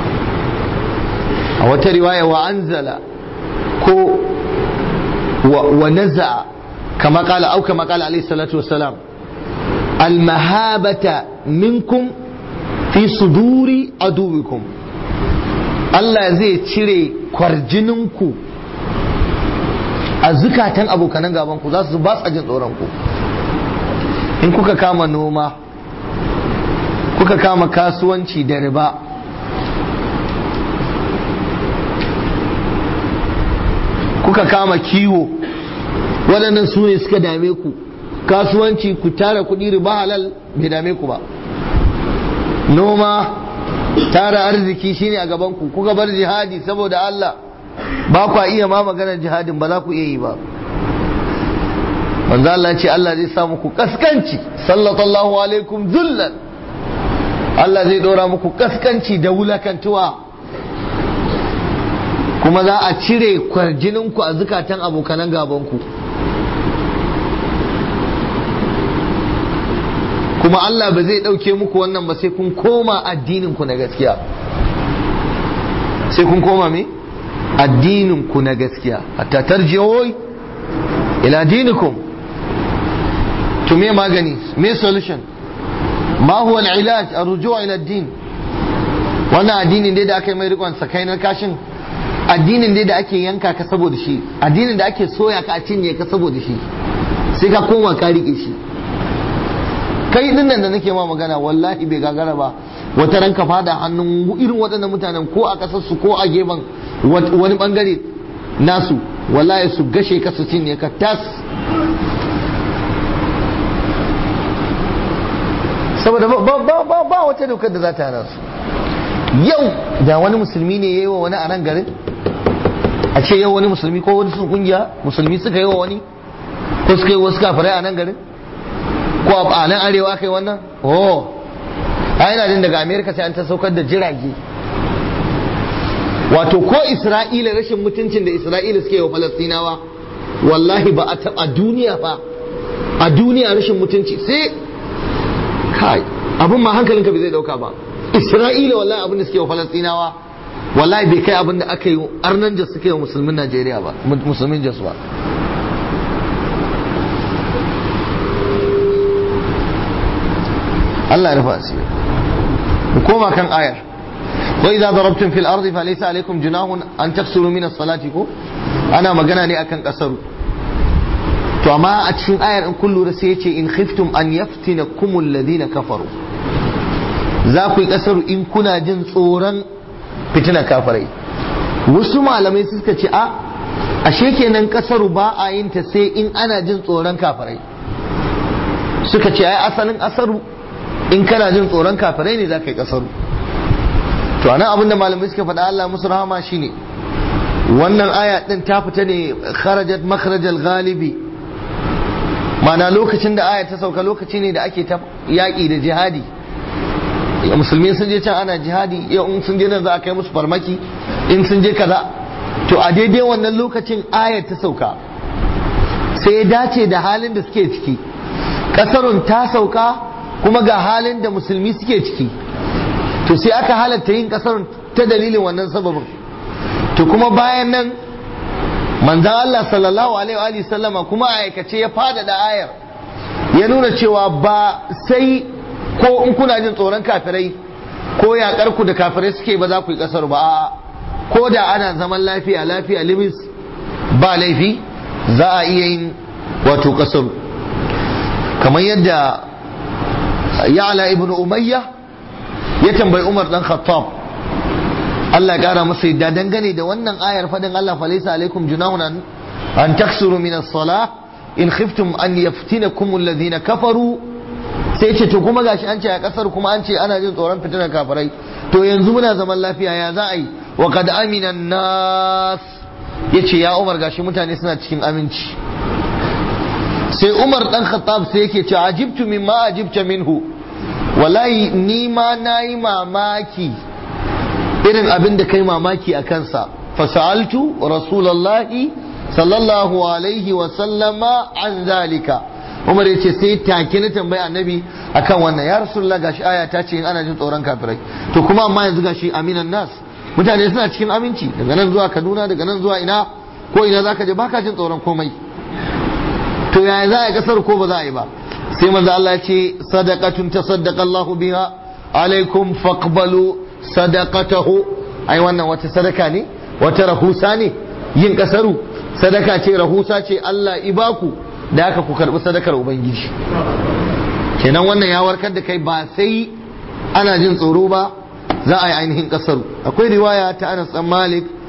a wata riwaya wa anzala ko wa naza kama kala au kama kala alaihi salatu wassalam almahabata minkum fi suduri aduwikum Allah zai cire kwarjininku a zukatan abokanan gabanku za su ba su jin tsoronku in kuka kama noma kuka kama kasuwanci da riba kuka kama kiwo waɗannan su ne suka dame ku kasuwanci ku tara kuɗi riba halal bai dame ku ba noma tara arziki shine a gaban ku kuka bar jihadi saboda Allah ba ku iya ma maganar jihadin ba za ku iya yi ba manzo Allah ce Allah zai sa muku kaskanci sallallahu alaikum zullan Allah zai dora muku kaskanci da wulakantuwa kuma za a cire kwarjininku a zukatan abokanan gabanku kuma Allah ba zai ɗauke muku wannan ba sai kun koma addininku na gaskiya sai kun koma me addininku na gaskiya hatta tarjiyoyi ila dinikum to me magani me solution ma huwa al-ilaj ar-ruju' ila ad-din wannan addinin dai da aka yi mai rikon sakai na kashin addinin dai da ake yanka ka saboda shi addinin da ake soya ka a cinye ka saboda shi sai ka koma ka rike shi kai din nan da nake ma magana wallahi bai gagara ba wata ran ka fada hannun irin waɗannan mutanen ko a ƙasar su ko a gefen wani bangare nasu wallahi su gashe ka su cinye ka tas saboda ba wata dokar da za ta hana su yau da wani musulmi ne ya yi wa wani a nan garin a ce yau wani musulmi ko wani sun kungiya musulmi suka yi wa wani ko suka yi wasu kafirai a nan garin ko a nan arewa aka yi wannan oh a yana jin daga amerika sai an ta saukar da jirage wato ko isra'ila rashin mutuncin da isra'ila suke wa falastinawa wallahi ba a taɓa duniya ba a duniya rashin mutunci sai kai abin ma hankalinka bai zai dauka ba isra'ila wallahi abin da suke wa falastinawa wallahi bai kai abin da aka yi arnan jas suke wa musulmin najeriya ba musulmin jas ba Allah ya rufa asiri mu koma kan ayar wa idza darabtum fil ardi falaysa alaykum junahun an taksuru min as-salati ko ana magana ne akan kasaru to amma a cikin ayar in kun lura sai yace in khiftum an yaftinakum alladhina kafaru za ku yi kasaru in kuna jin tsoron fitina kafirai wasu malamai suka ce a ashe kenan kasaru ba a yin ta sai in ana jin tsoron kafirai suka ce ai asalin asaru in kana jin tsoron kafirai ne za ka yi kasaru to anan abin da malamai suka faɗa Allah musu rahama shine wannan aya din ta fita ne kharajat makhrajal ghalibi mana lokacin da aya ta sauka lokaci ne da ake ta yaƙi da jihadi musulmi sun je can ana jihadi yau in sun je nan za a kai musu farmaki in sun je kaza to a daidai wannan lokacin ayar ta sauka sai ya dace da halin da suke ciki kasarun ta sauka kuma ga halin da musulmi suke ciki to sai aka halatta yin kasarun ta dalilin wannan sababin to kuma bayan nan manzan Allah sallallahu alaihi wa sallama kuma a aikace ya fadada ayar ya nuna cewa ba sai ko in kuna jin tsoron kafirai ko yaƙar ku da kafirai suke ba za ku yi kasar ba a'a ko da ana zaman lafiya lafiya limis ba laifi za a iya yin wato kasar kamar yadda ya'la ibn umayya ya tambayi umar dan khattab Allah ya kara masa yadda dangane da wannan ayar fadin Allah fa laysa alaikum junahun an taksuru min as-salah in khiftum an yaftinakum alladhina kafaru sai ce to kuma gashi an ce a kasar kuma an ce ana jin tsoron fitinar kafirai to yanzu muna zaman lafiya ya za a yi wa kad amina nas yace ya Umar gashi mutane suna cikin aminci sai Umar dan Khattab sai yake ce ajibtu mimma ajibta minhu wallahi ni ma nayi mamaki irin abin da kai mamaki a kansa fasaltu rasulullahi sallallahu alaihi wa sallama an zalika Umar ya ce sai take na tambayi annabi akan wannan ya rasulullah gashi aya ta ce in ana jin tsoron kafirai to kuma amma yanzu gashi aminan nas mutane suna cikin aminci daga nan zuwa Kaduna daga nan zuwa ina ko ina zaka je baka jin tsoron komai to yaya za a yi kasar ko ba za a yi ba sai manzo Allah ya ce sadaqatun tasaddaqa Allah biha alaikum faqbalu sadaqatahu ai wannan wata sadaka ne wata rahusa ne yin kasaru sadaka ce rahusa ce Allah ibaku da haka ku karbi sadakar ubangiji kenan wannan ya warkar da kai ba sai ana jin tsoro ba za a yi ainihin kasaru akwai riwaya ta Anas dan Malik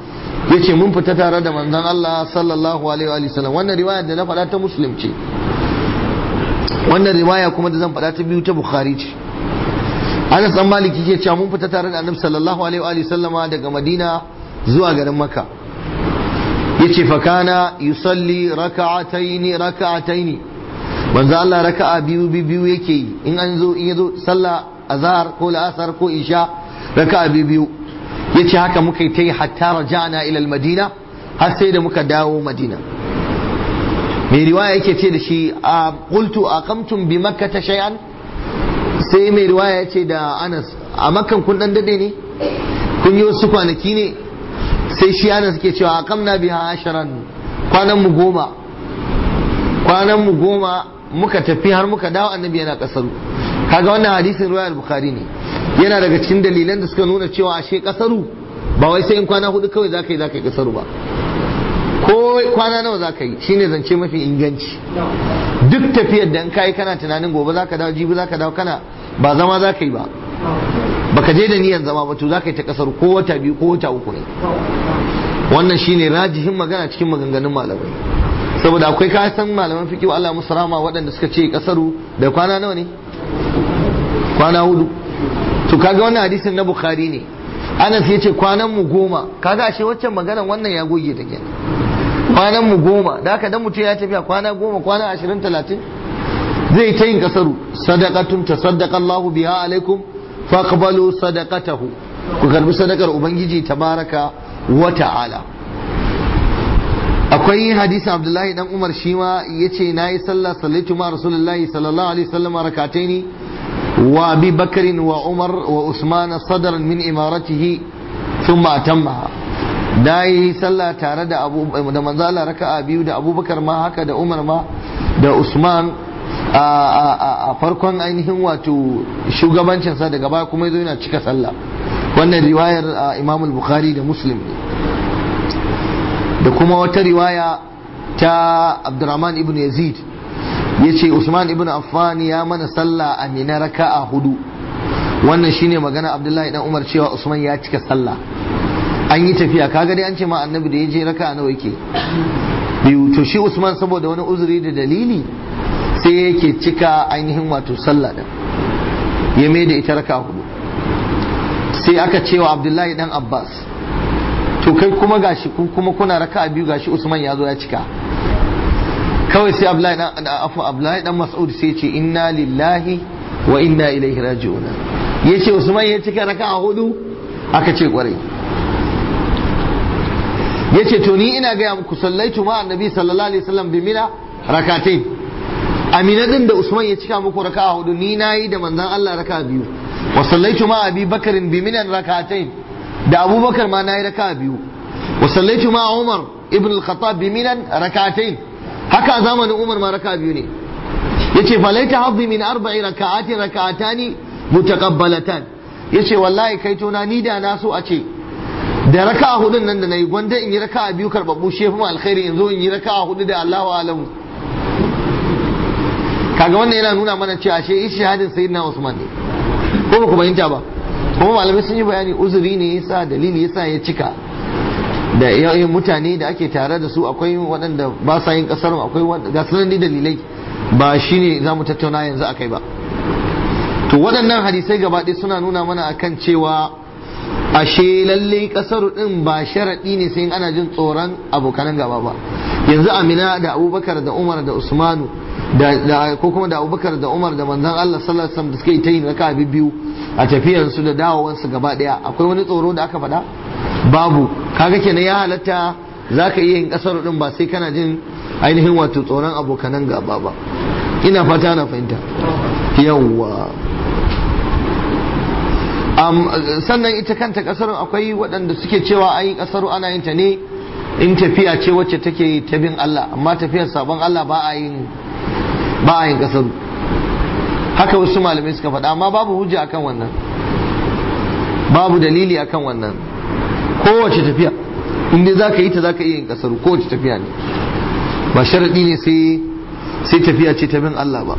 yace mun fita tare da manzon Allah sallallahu alaihi wa sallam wannan riwaya da na faɗa ta muslim ce wannan riwaya kuma da zan faɗa ta biyu ta bukhari ce Anas dan Maliki ke cewa mun fita tare da Annabi sallallahu alaihi wa sallama daga Madina zuwa garin Makka yace fa kana yusalli raka'ataini raka'ataini manzo Allah raka'a biyu biyu yake yi in an zo in yazo sallah azhar ko la'asar ko isha raka'a biyu biyu yace haka muka yi ta yi hatta raja'na ila al-madina har sai da muka dawo madina mai riwaya yake ce da shi a qultu aqamtum bi makkah shay'an sai mai riwaya yace da Anas a makkan kun dan dade ne kun yi wasu kwanaki ne sai shi Anas ke cewa aqamna biha asharan kwanan mu goma kwanan mu goma muka tafi har muka dawo annabi yana kasaru kaga wannan hadisin riwayar bukhari ne yana daga cikin dalilan da suka nuna cewa ashe kasaru ba wai sai in kwana hudu kawai zaka yi zaka yi kasaru ba ko kwana nawa zaka yi shine zance mafi inganci duk tafiyar da in kai kana tunanin gobe zaka dawo jibi zaka dawo kana ba zama zaka yi ba baka je da niyan zama ba to zaka yi ta kasaru ko wata biyu ko wata uku ne wannan shine rajihin magana cikin maganganun malamai saboda akwai ka san malaman fiqh Allah musu rahama waɗanda suka ce kasaru da kwana nawa ne kwana hudu to kaga wannan hadisin na bukhari ne anas ya ce kwanan mu goma kaga ashe waccan maganan wannan ya goge ta kenan kwanan mu goma da haka dan mutum ya tafiya kwana goma kwana ashirin talatin zai ta yin kasaru sadaqatun tasaddaqa Allahu biha alaikum faqbalu sadaqatahu ku karbi sadakar ubangiji tabaraka wa ta'ala akwai hadisin abdullahi dan umar shi ma yace nayi sallah sallaitu ma rasulullahi sallallahu alaihi wasallam rakataini وابي بكر وعمر وعثمان صدرا من امارته ثم اتمها dai sallah tare da abu da manzala raka'a biyu da abubakar ma haka da umar ma da usman a farkon ainihin wato shugabancinsa daga baya kuma yazo yana cika sallah wannan riwayar imam al-bukhari da muslim da kuma wata riwaya ta abdurrahman ibn yazid ya ce usman ibn affan ya mana sallah a mina raka'a hudu wannan shine magana abdullahi dan umar cewa usman ya cika sallah an yi tafiya kaga dai an ce ma annabi da ya je raka'a nawa yake biyu to shi usman saboda wani uzuri da dalili sai yake cika ainihin wato sallah din ya mai da ita raka'a hudu sai aka cewa abdullahi dan abbas to kai kuma gashi kuma kuna raka'a biyu gashi usman ya zo ya cika kawai sai Abdullahi dan afu Abdullahi dan Mas'ud sai ce inna lillahi wa inna ilaihi raji'un yace Usman ya cika raka'a hudu aka ce kwarai yace to ni ina gaya muku sallaitu ma annabi sallallahu alaihi wasallam bi mina rakatain amina din da Usman ya cika muku raka'a hudu ni nayi da manzon Allah raka'a biyu wa sallaitu ma Abi Bakarin bi minan rakatain da Abubakar ma nayi raka'a biyu wa sallaitu ma Umar ibn al-Khattab bi minan rakatain haka a zamanin umar ma raka biyu ne yace falaita haddi min arba'i raka'atin raka'atani mutaqabbalatan yace wallahi kai tona ni da na so a ce da raka'a hudun nan da nayi gwanda in yi raka'a biyu karbabbu shefu ma alkhairi in zo in yi raka'a hudu da Allahu alamu kaga wannan yana nuna mana cewa ashe ishihadin sayyidina Usman ne ko ba ku fahimta ba kuma malamai sun yi bayani uzuri ne yasa dalili yasa ya cika da yayin mutane da ake tare da su akwai waɗanda ba sa yin ƙasar akwai ga sunan dalilai ba shine za mu tattauna yanzu akai ba to waɗannan hadisai gaba ɗaya suna nuna mana akan cewa ashe lalle ƙasar ɗin ba sharaɗi ne sai ana jin tsoron abokanan gaba ba yanzu amina da abubakar da umar da usmanu da ko kuma da abubakar da umar da manzon allah sallallahu alaihi wasallam da suka yi ta yin raka biyu a tafiyansu da dawowansu gaba ɗaya akwai wani tsoro da aka faɗa babu kaga kenan ya halatta za ka iya yin kasar din ba sai kana jin ainihin wato tsoron abokanan gaba ba ina fata na fahimta yawwa sannan ita kanta kasar akwai waɗanda suke cewa ai kasar ana yin ta ne in tafiya ce wacce take ta bin Allah amma tafiyar sabon Allah ba a yin ba a yin kasar haka wasu malamai suka faɗa amma babu hujja akan wannan babu dalili akan wannan kowace tafiya inda za ka yi ta za ka iya yin kasar kowace tafiya ne ba sharaɗi ne sai tafiya ce ta bin Allah ba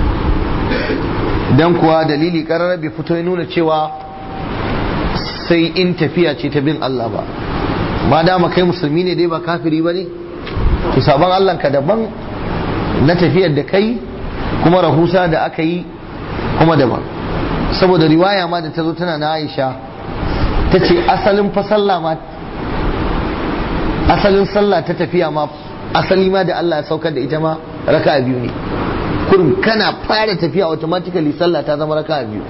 dan kuwa dalili ƙarar bai fito ya nuna cewa sai in tafiya ce ta bin Allah ba ma dama kai musulmi ne dai ba kafiri ba ne to sabon Allah ka daban na tafiyar da kai kuma rahusa da aka yi kuma daban saboda riwaya ma da ta zo tana na Aisha ta ce asalin fa sallah ma asalin sallah ta tafiya ma asali ma da Allah ya saukar da ita ma raka biyu ne kurum kana fara tafiya automatically sallah ta zama raka biyu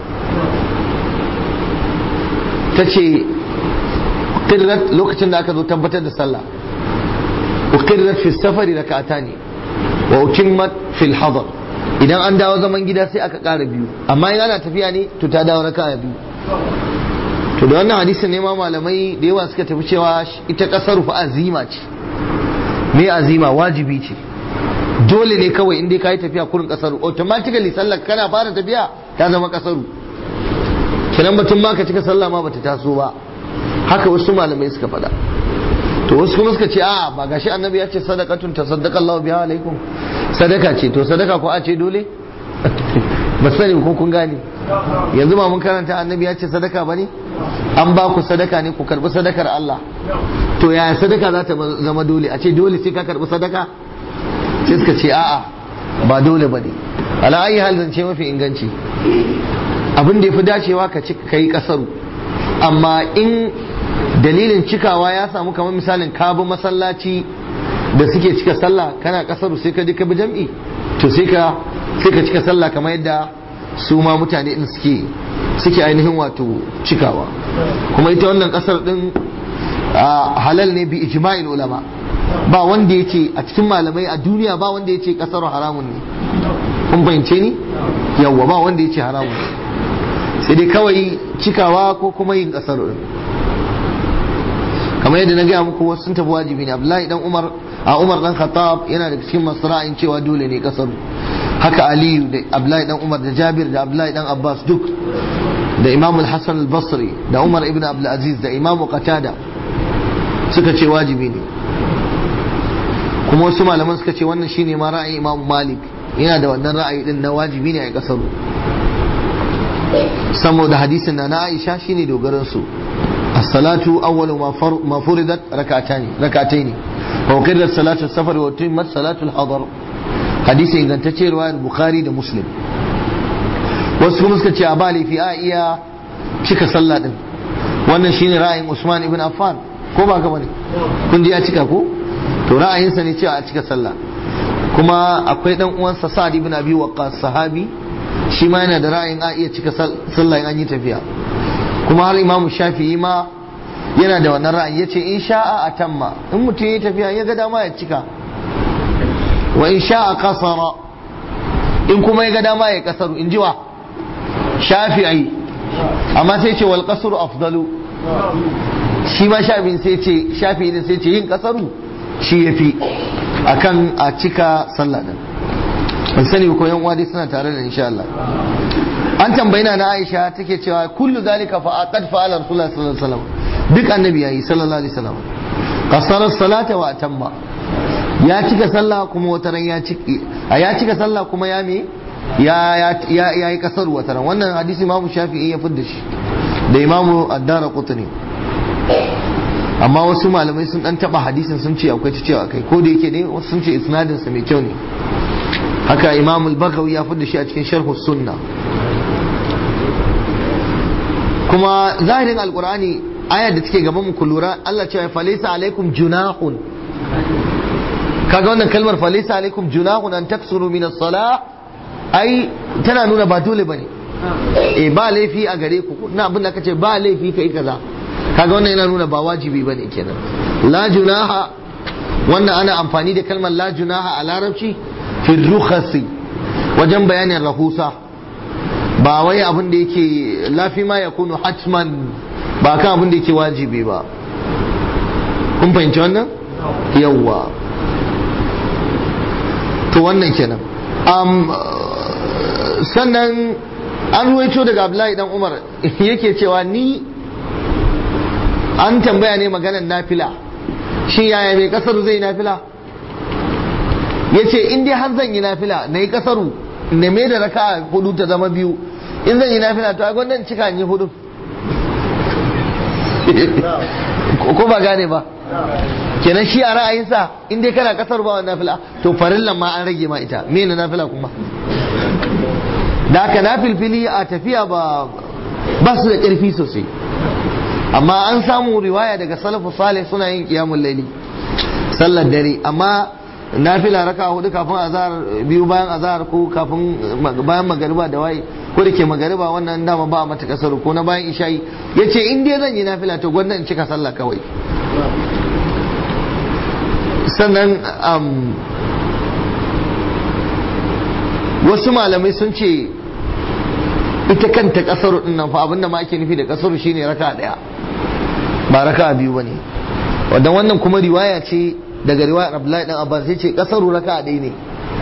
ta ce lokacin da aka zo tabbatar da sallah ukirrat fi safari raka'ata ne wa utimmat fil hadar idan an dawo zaman gida sai aka ƙara biyu amma in ana tafiya ne to ta dawo raka'a biyu to da wannan hadisin ne ma malamai da yawa suka tafi cewa ita kasar fa azima ce me azima wajibi ce dole ne kawai in dai ka yi tafiya kurin kasar automatically sallar kana fara tafiya ta zama kasaru kiran batun ma ka cika sallah ma bata taso ba haka wasu malamai suka faɗa to wasu kuma suka ce a ba gashi annabi ya ce sadaqatun tasaddaqa Allahu biha alaikum sadaka ce to sadaka ko a ce dole ba sani ko kun gane yanzu ma mun karanta annabi ya ce sadaka bane an ba ku sadaka ne ku karbi sadakar Allah to yaya sadaka za ta zama dole a ce dole sai ka karbi sadaka sai suka ce a'a ba dole bane ala ayi hal zance mafi inganci abin da yafi dacewa ka ci kai kasaru amma in dalilin cikawa ya samu kamar misalin ka bi masallaci da suke cika sallah kana kasaru sai ka ka bi jam'i to sai ka sai ka cika sallah kamar yadda su ma mutane din suke suke ainihin wato cikawa kuma ita wannan kasar din halal ne bi ijma'il ulama ba wanda ya ce a cikin malamai a duniya ba wanda ya ce kasar haramun ne kun fahimce ni yawwa ba wanda ya ce haramun ne sai dai kawai cikawa ko kuma yin kasar din kamar yadda na gaya muku wasu sun tafi wajibi ne abdullahi dan umar a umar dan khattab yana da cikin masu ra'ayin cewa dole ne kasaru haka aliyu da abdullahi dan umar da jabir da abdullahi dan abbas duk da imam al-hasan al-basri da umar ibn abdul aziz da imam qatada suka ce wajibi ne kuma wasu malaman suka ce wannan shine ma ra'ayin imam malik yana da wannan ra'ayi din na wajibi ne a kasaru saboda hadisin na na aisha shine dogaran su as-salatu awwalu ma furidat rak'atani rak'ataini wa uqirrat salatu as-safar wa utimmat salatu al-hadar hadisi ingantacce riwayar bukhari da muslim wasu kuma suka ce a ba laifi a iya cika sallah din wannan shine ra'ayin usman ibn affan ko ba ka bane kun ji ya cika ko to ra'ayinsa ne cewa a cika sallah kuma akwai dan uwansa sa'ad ibn abi waqqas sahabi shi ma yana da ra'ayin a iya cika sallah in an yi tafiya kuma har imamu shafi'i ma yana da wannan ra'ayi yace in sha'a atamma in mutum ya tafiya ya ga dama ya cika wa in sha'a kasara in kuma ya ga dama ya kasaru in ji wa shafi'i amma sai ce wal kasru afdalu shi ma shafi'i sai ce shafi'i din sai ce yin kasaru shi yafi akan a cika sallah din ban sani ko yan uwa dai suna tare da insha Allah an tambayi na Aisha take cewa kullu zalika fa aqad fa'ala Rasulullah sallallahu alaihi wasallam duk annabi yayi sallallahu alaihi wasallam qasara salata wa atamma ya cika sallah kuma wata ran ya cika ya cika sallah kuma ya me ya ya ya yi kasar wata ran wannan hadisi Imam Shafi'i ya fidda shi da Imam Ad-Darqutni amma wasu malamai sun dan taba hadisin sun ce akwai ta cewa kai ko da yake ne wasu sun ce isnadin sa mai kyau ne haka Imam Al-Baghawi ya fidda shi a cikin Sharh Sunna kuma zahirin alkur'ani ayar da take gaban mu ku lura Allah cewa falaysa alaikum junahun kaga wannan kalmar falaysa alaikum junahun an taksuru min as-salah ai tana nuna ba dole bane eh ba laifi a gare ku na abin da kace ba laifi kai kaza kaga wannan yana nuna ba wajibi bane kenan la junaha wannan ana amfani da kalmar la junaha a larabci fi rukhasi wajen bayanin rahusa ba wai abin da yake lafi ma ya kunu hatman ba kan abin da yake wajibi ba kun fahimci wannan yawwa to wannan kenan um, sannan an ruwaito daga abdullahi dan umar yake cewa ni an tambaya ne maganar nafila shi yaya mai kasaru zai nafila ya ce in dai har zan yi nafila na yi kasaru na mai da raka hudu ta zama biyu in zan yi nafila to a gwandan cika yi hudu ko ba gane ba kenan shi a ra'ayinsa in dai kana kasar ba wannan nafila to farillan ma an rage ma ita me na nafila kuma da haka nafilfili a tafiya ba ba su da ƙarfi sosai amma an samu riwaya daga salafu salih suna yin qiyamul laili sallar dare amma nafila raka hudu kafin azhar biyu bayan azhar ko kafin bayan magariba da waye ko da ke magariba wannan dama ba mata kasar ko na bayan isha'i yace in dai zan yi nafila to gwanda in cika sallah kawai sannan wasu malamai sun ce ita kanta kasar din nan fa abinda ma ake nufi da kasar shine raka daya ba raka biyu bane wannan wannan kuma riwaya ce daga riwayar Abdullahi dan Abbas sai ce kasaru raka ɗaya ne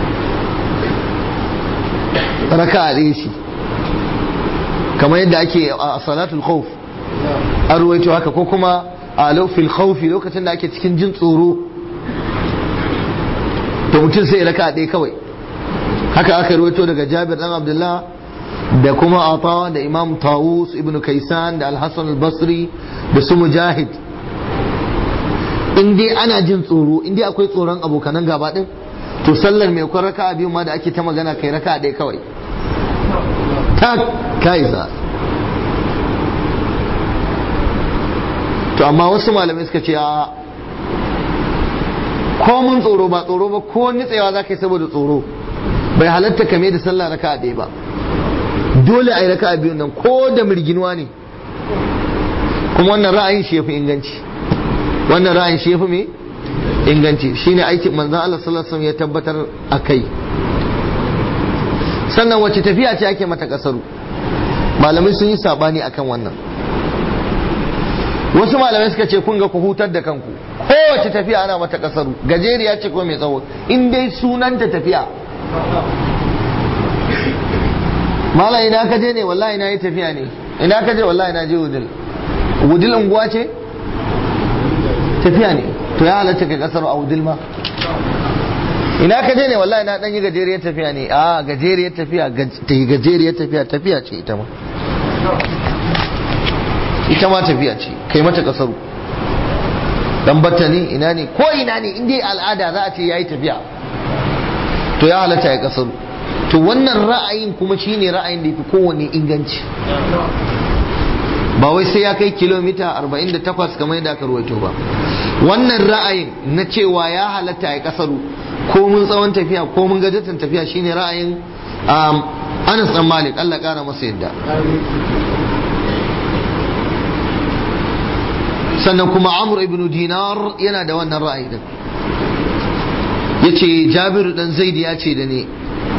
raka ɗaya shi kamar yadda ake a salatul khawf an ruwaito haka ko kuma a fil khawfi lokacin da ake cikin jin tsoro to mutum sai raka ɗaya kawai haka aka ruwaito daga Jabir dan Abdullah da kuma Ata da Imam Tawus ibn Kaisan da Al-Hasan al-Basri da su Mujahid in dai ana jin tsoro in dai akwai tsoron abokanan gaba din to sallar mai kwan raka biyu ma da ake ta magana kai raka ɗaya kawai ta kaisa to amma wasu malamai suka ce a ko mun tsoro ba tsoro ba ko nitsewa za ka yi saboda tsoro bai halatta kame da sallah raka ɗaya ba dole a yi raka biyu nan ko da mirginuwa ne kuma wannan ra'ayin shi ya fi inganci wannan ra'ayin shi yafi me inganci shine aikin manzon Allah sallallahu alaihi wasallam ya tabbatar akai sannan wace tafiya ce ake mata kasaru malamai sun yi sabani akan wannan wasu malamai suka ce kun ga ku hutar da kanku kowace tafiya ana mata kasaru gajeriya ce ko mai tsawo in dai sunanta tafiya mala ina ka je ne wallahi na yi tafiya ne ina ka je wallahi na je wudil wudil unguwa ce tafiya ne to ya halatta kai kasar audil ma ina ka je ne wallahi na dan yi gajeriyar tafiya ne a gajeriyar tafiya ta yi gajeriyar tafiya tafiya ce ita ma ita ma tafiya ce kai mata kasaru dan batta ne ina ne ko ina ne in dai al'ada za a ce yayi tafiya to ya halatta ya kasaru to wannan ra'ayin kuma shine ra'ayin da yafi kowanne inganci ba wai sai ya kai kilomita 48 kamar yadda aka ruwaito ba wannan ra'ayin na cewa ya halatta ya kasaru ko mun tsawon tafiya ko mun gajatan tafiya shine ra'ayin Anas dan Malik Allah kara masa yadda sannan kuma Amr ibn Dinar yana da wannan ra'ayi din yace Jabiru dan Zaid ya ce da ni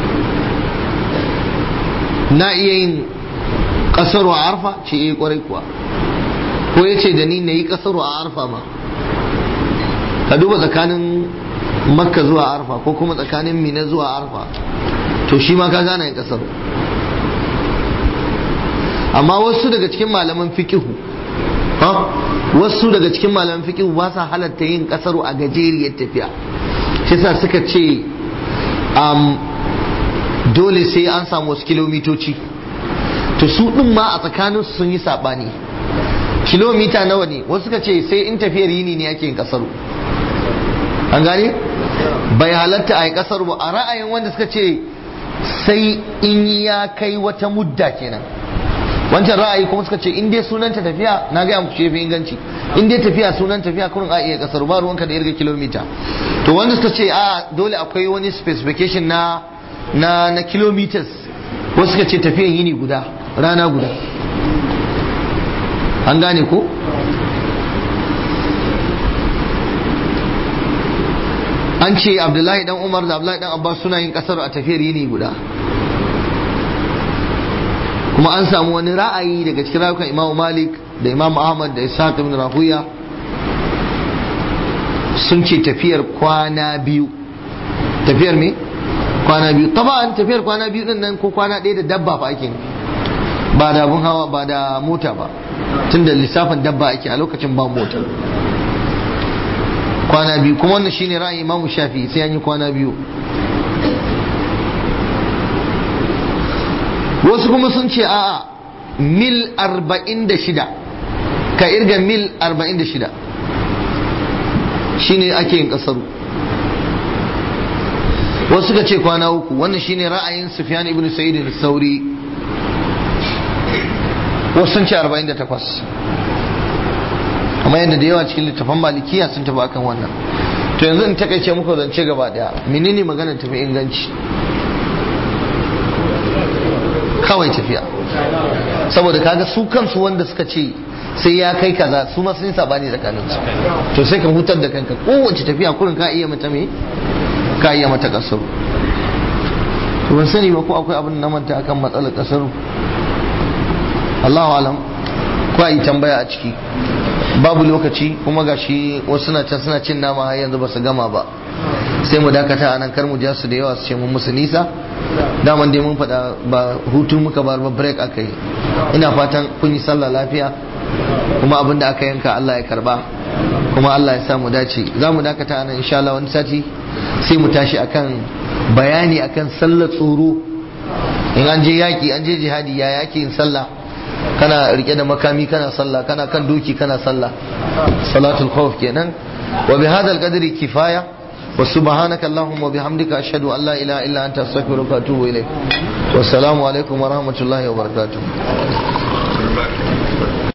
na iya yin kasaru a arfa ce eh kwarai kuwa ko ya ce da ni na yi kasaru a arfa ma ka duba tsakanin makka zuwa arfa ko kuma tsakanin mina zuwa arfa to shi ma ka gane yin kasaru amma wasu daga cikin malaman fikihu wasu daga cikin malaman fikihu ba sa halatta yin kasaru a gajeriyar tafiya shi sa suka ce dole sai an samu wasu kilomitoci to su ɗin ma a tsakanin sun yi saɓani kilomita nawa ne wasu suka ce sai in tafiyar yini ne ake yin ƙasar an gane bai halatta a yi ƙasar ba a ra'ayin wanda suka ce sai in ya kai wata mudda kenan wancan ra'ayi kuma suka ce in dai sunanta tafiya na gaya muku shefi inganci in dai tafiya sunan tafiya kurin a iya kasar ba ruwanka da irga kilomita to wanda suka ce a dole akwai wani specification na na na kilometers wasu suka ce tafiyan yini guda rana guda an gane ko an ce abdullahi dan umar da abdullahi dan abbas suna yin kasar a tafiyar yini guda kuma an samu wani ra'ayi daga cikin rayukan imamu malik da imamu ahmad da ishaq ibn rahuya sun ce tafiyar kwana biyu tafiyar me kwana biyu taban tafiyar kwana biyu din nan ko kwana ɗaya da dabba fa ake ba da abun hawa ba da mota ba tunda lissafin dabba ake a lokacin ba mota kwana biyu kuma wannan shine ra'ayin imamu shafi sai an yi kwana biyu wasu kuma sun ce a'a mil arba'in da shida ka irga mil arba'in da shida shine ake yin kasaru wasu suka ce kwana uku wannan shine ra'ayin Sufyan ibn Sa'id al-Sauri wasu sun ce 48 amma yadda da yawa cikin littafan malikiya sun tafi akan wannan to yanzu in takaice muku zance gaba daya menene magana tafi inganci kawai tafiya saboda kaga su kansu wanda suka ce sai ya kai kaza su ma sun sabani tsakanin su to sai ka hutar da kanka kowace tafiya kurin ka iya mata me ka iya mata kasar to ban sani ba ko akwai abin na manta akan matsalar kasar Allahu alam ko a yi tambaya a ciki babu lokaci kuma gashi wasu na can suna cin nama har yanzu ba su gama ba sai mu dakata a nan kar mu ja su da yawa su ce mun musu nisa daman dai mun faɗa ba hutu muka bar ba break aka yi ina fatan kun yi sallah lafiya kuma abin da aka yanka Allah ya karba kuma Allah ya sa mu dace za mu dakata a nan insha Allah wani sati sai mu tashi akan bayani akan sallar tsoro in an je yaki an je jihadi ya yaki yin sallah kana rike da makami kana sallah kana kan doki kana sallah salatul khawf kenan wa bi hadha al-qadri kifaya wa subhanaka allahumma wa bihamdika ashhadu an la ilaha illa anta astaghfiruka wa atubu ilayk wa assalamu alaikum wa rahmatullahi wa barakatuh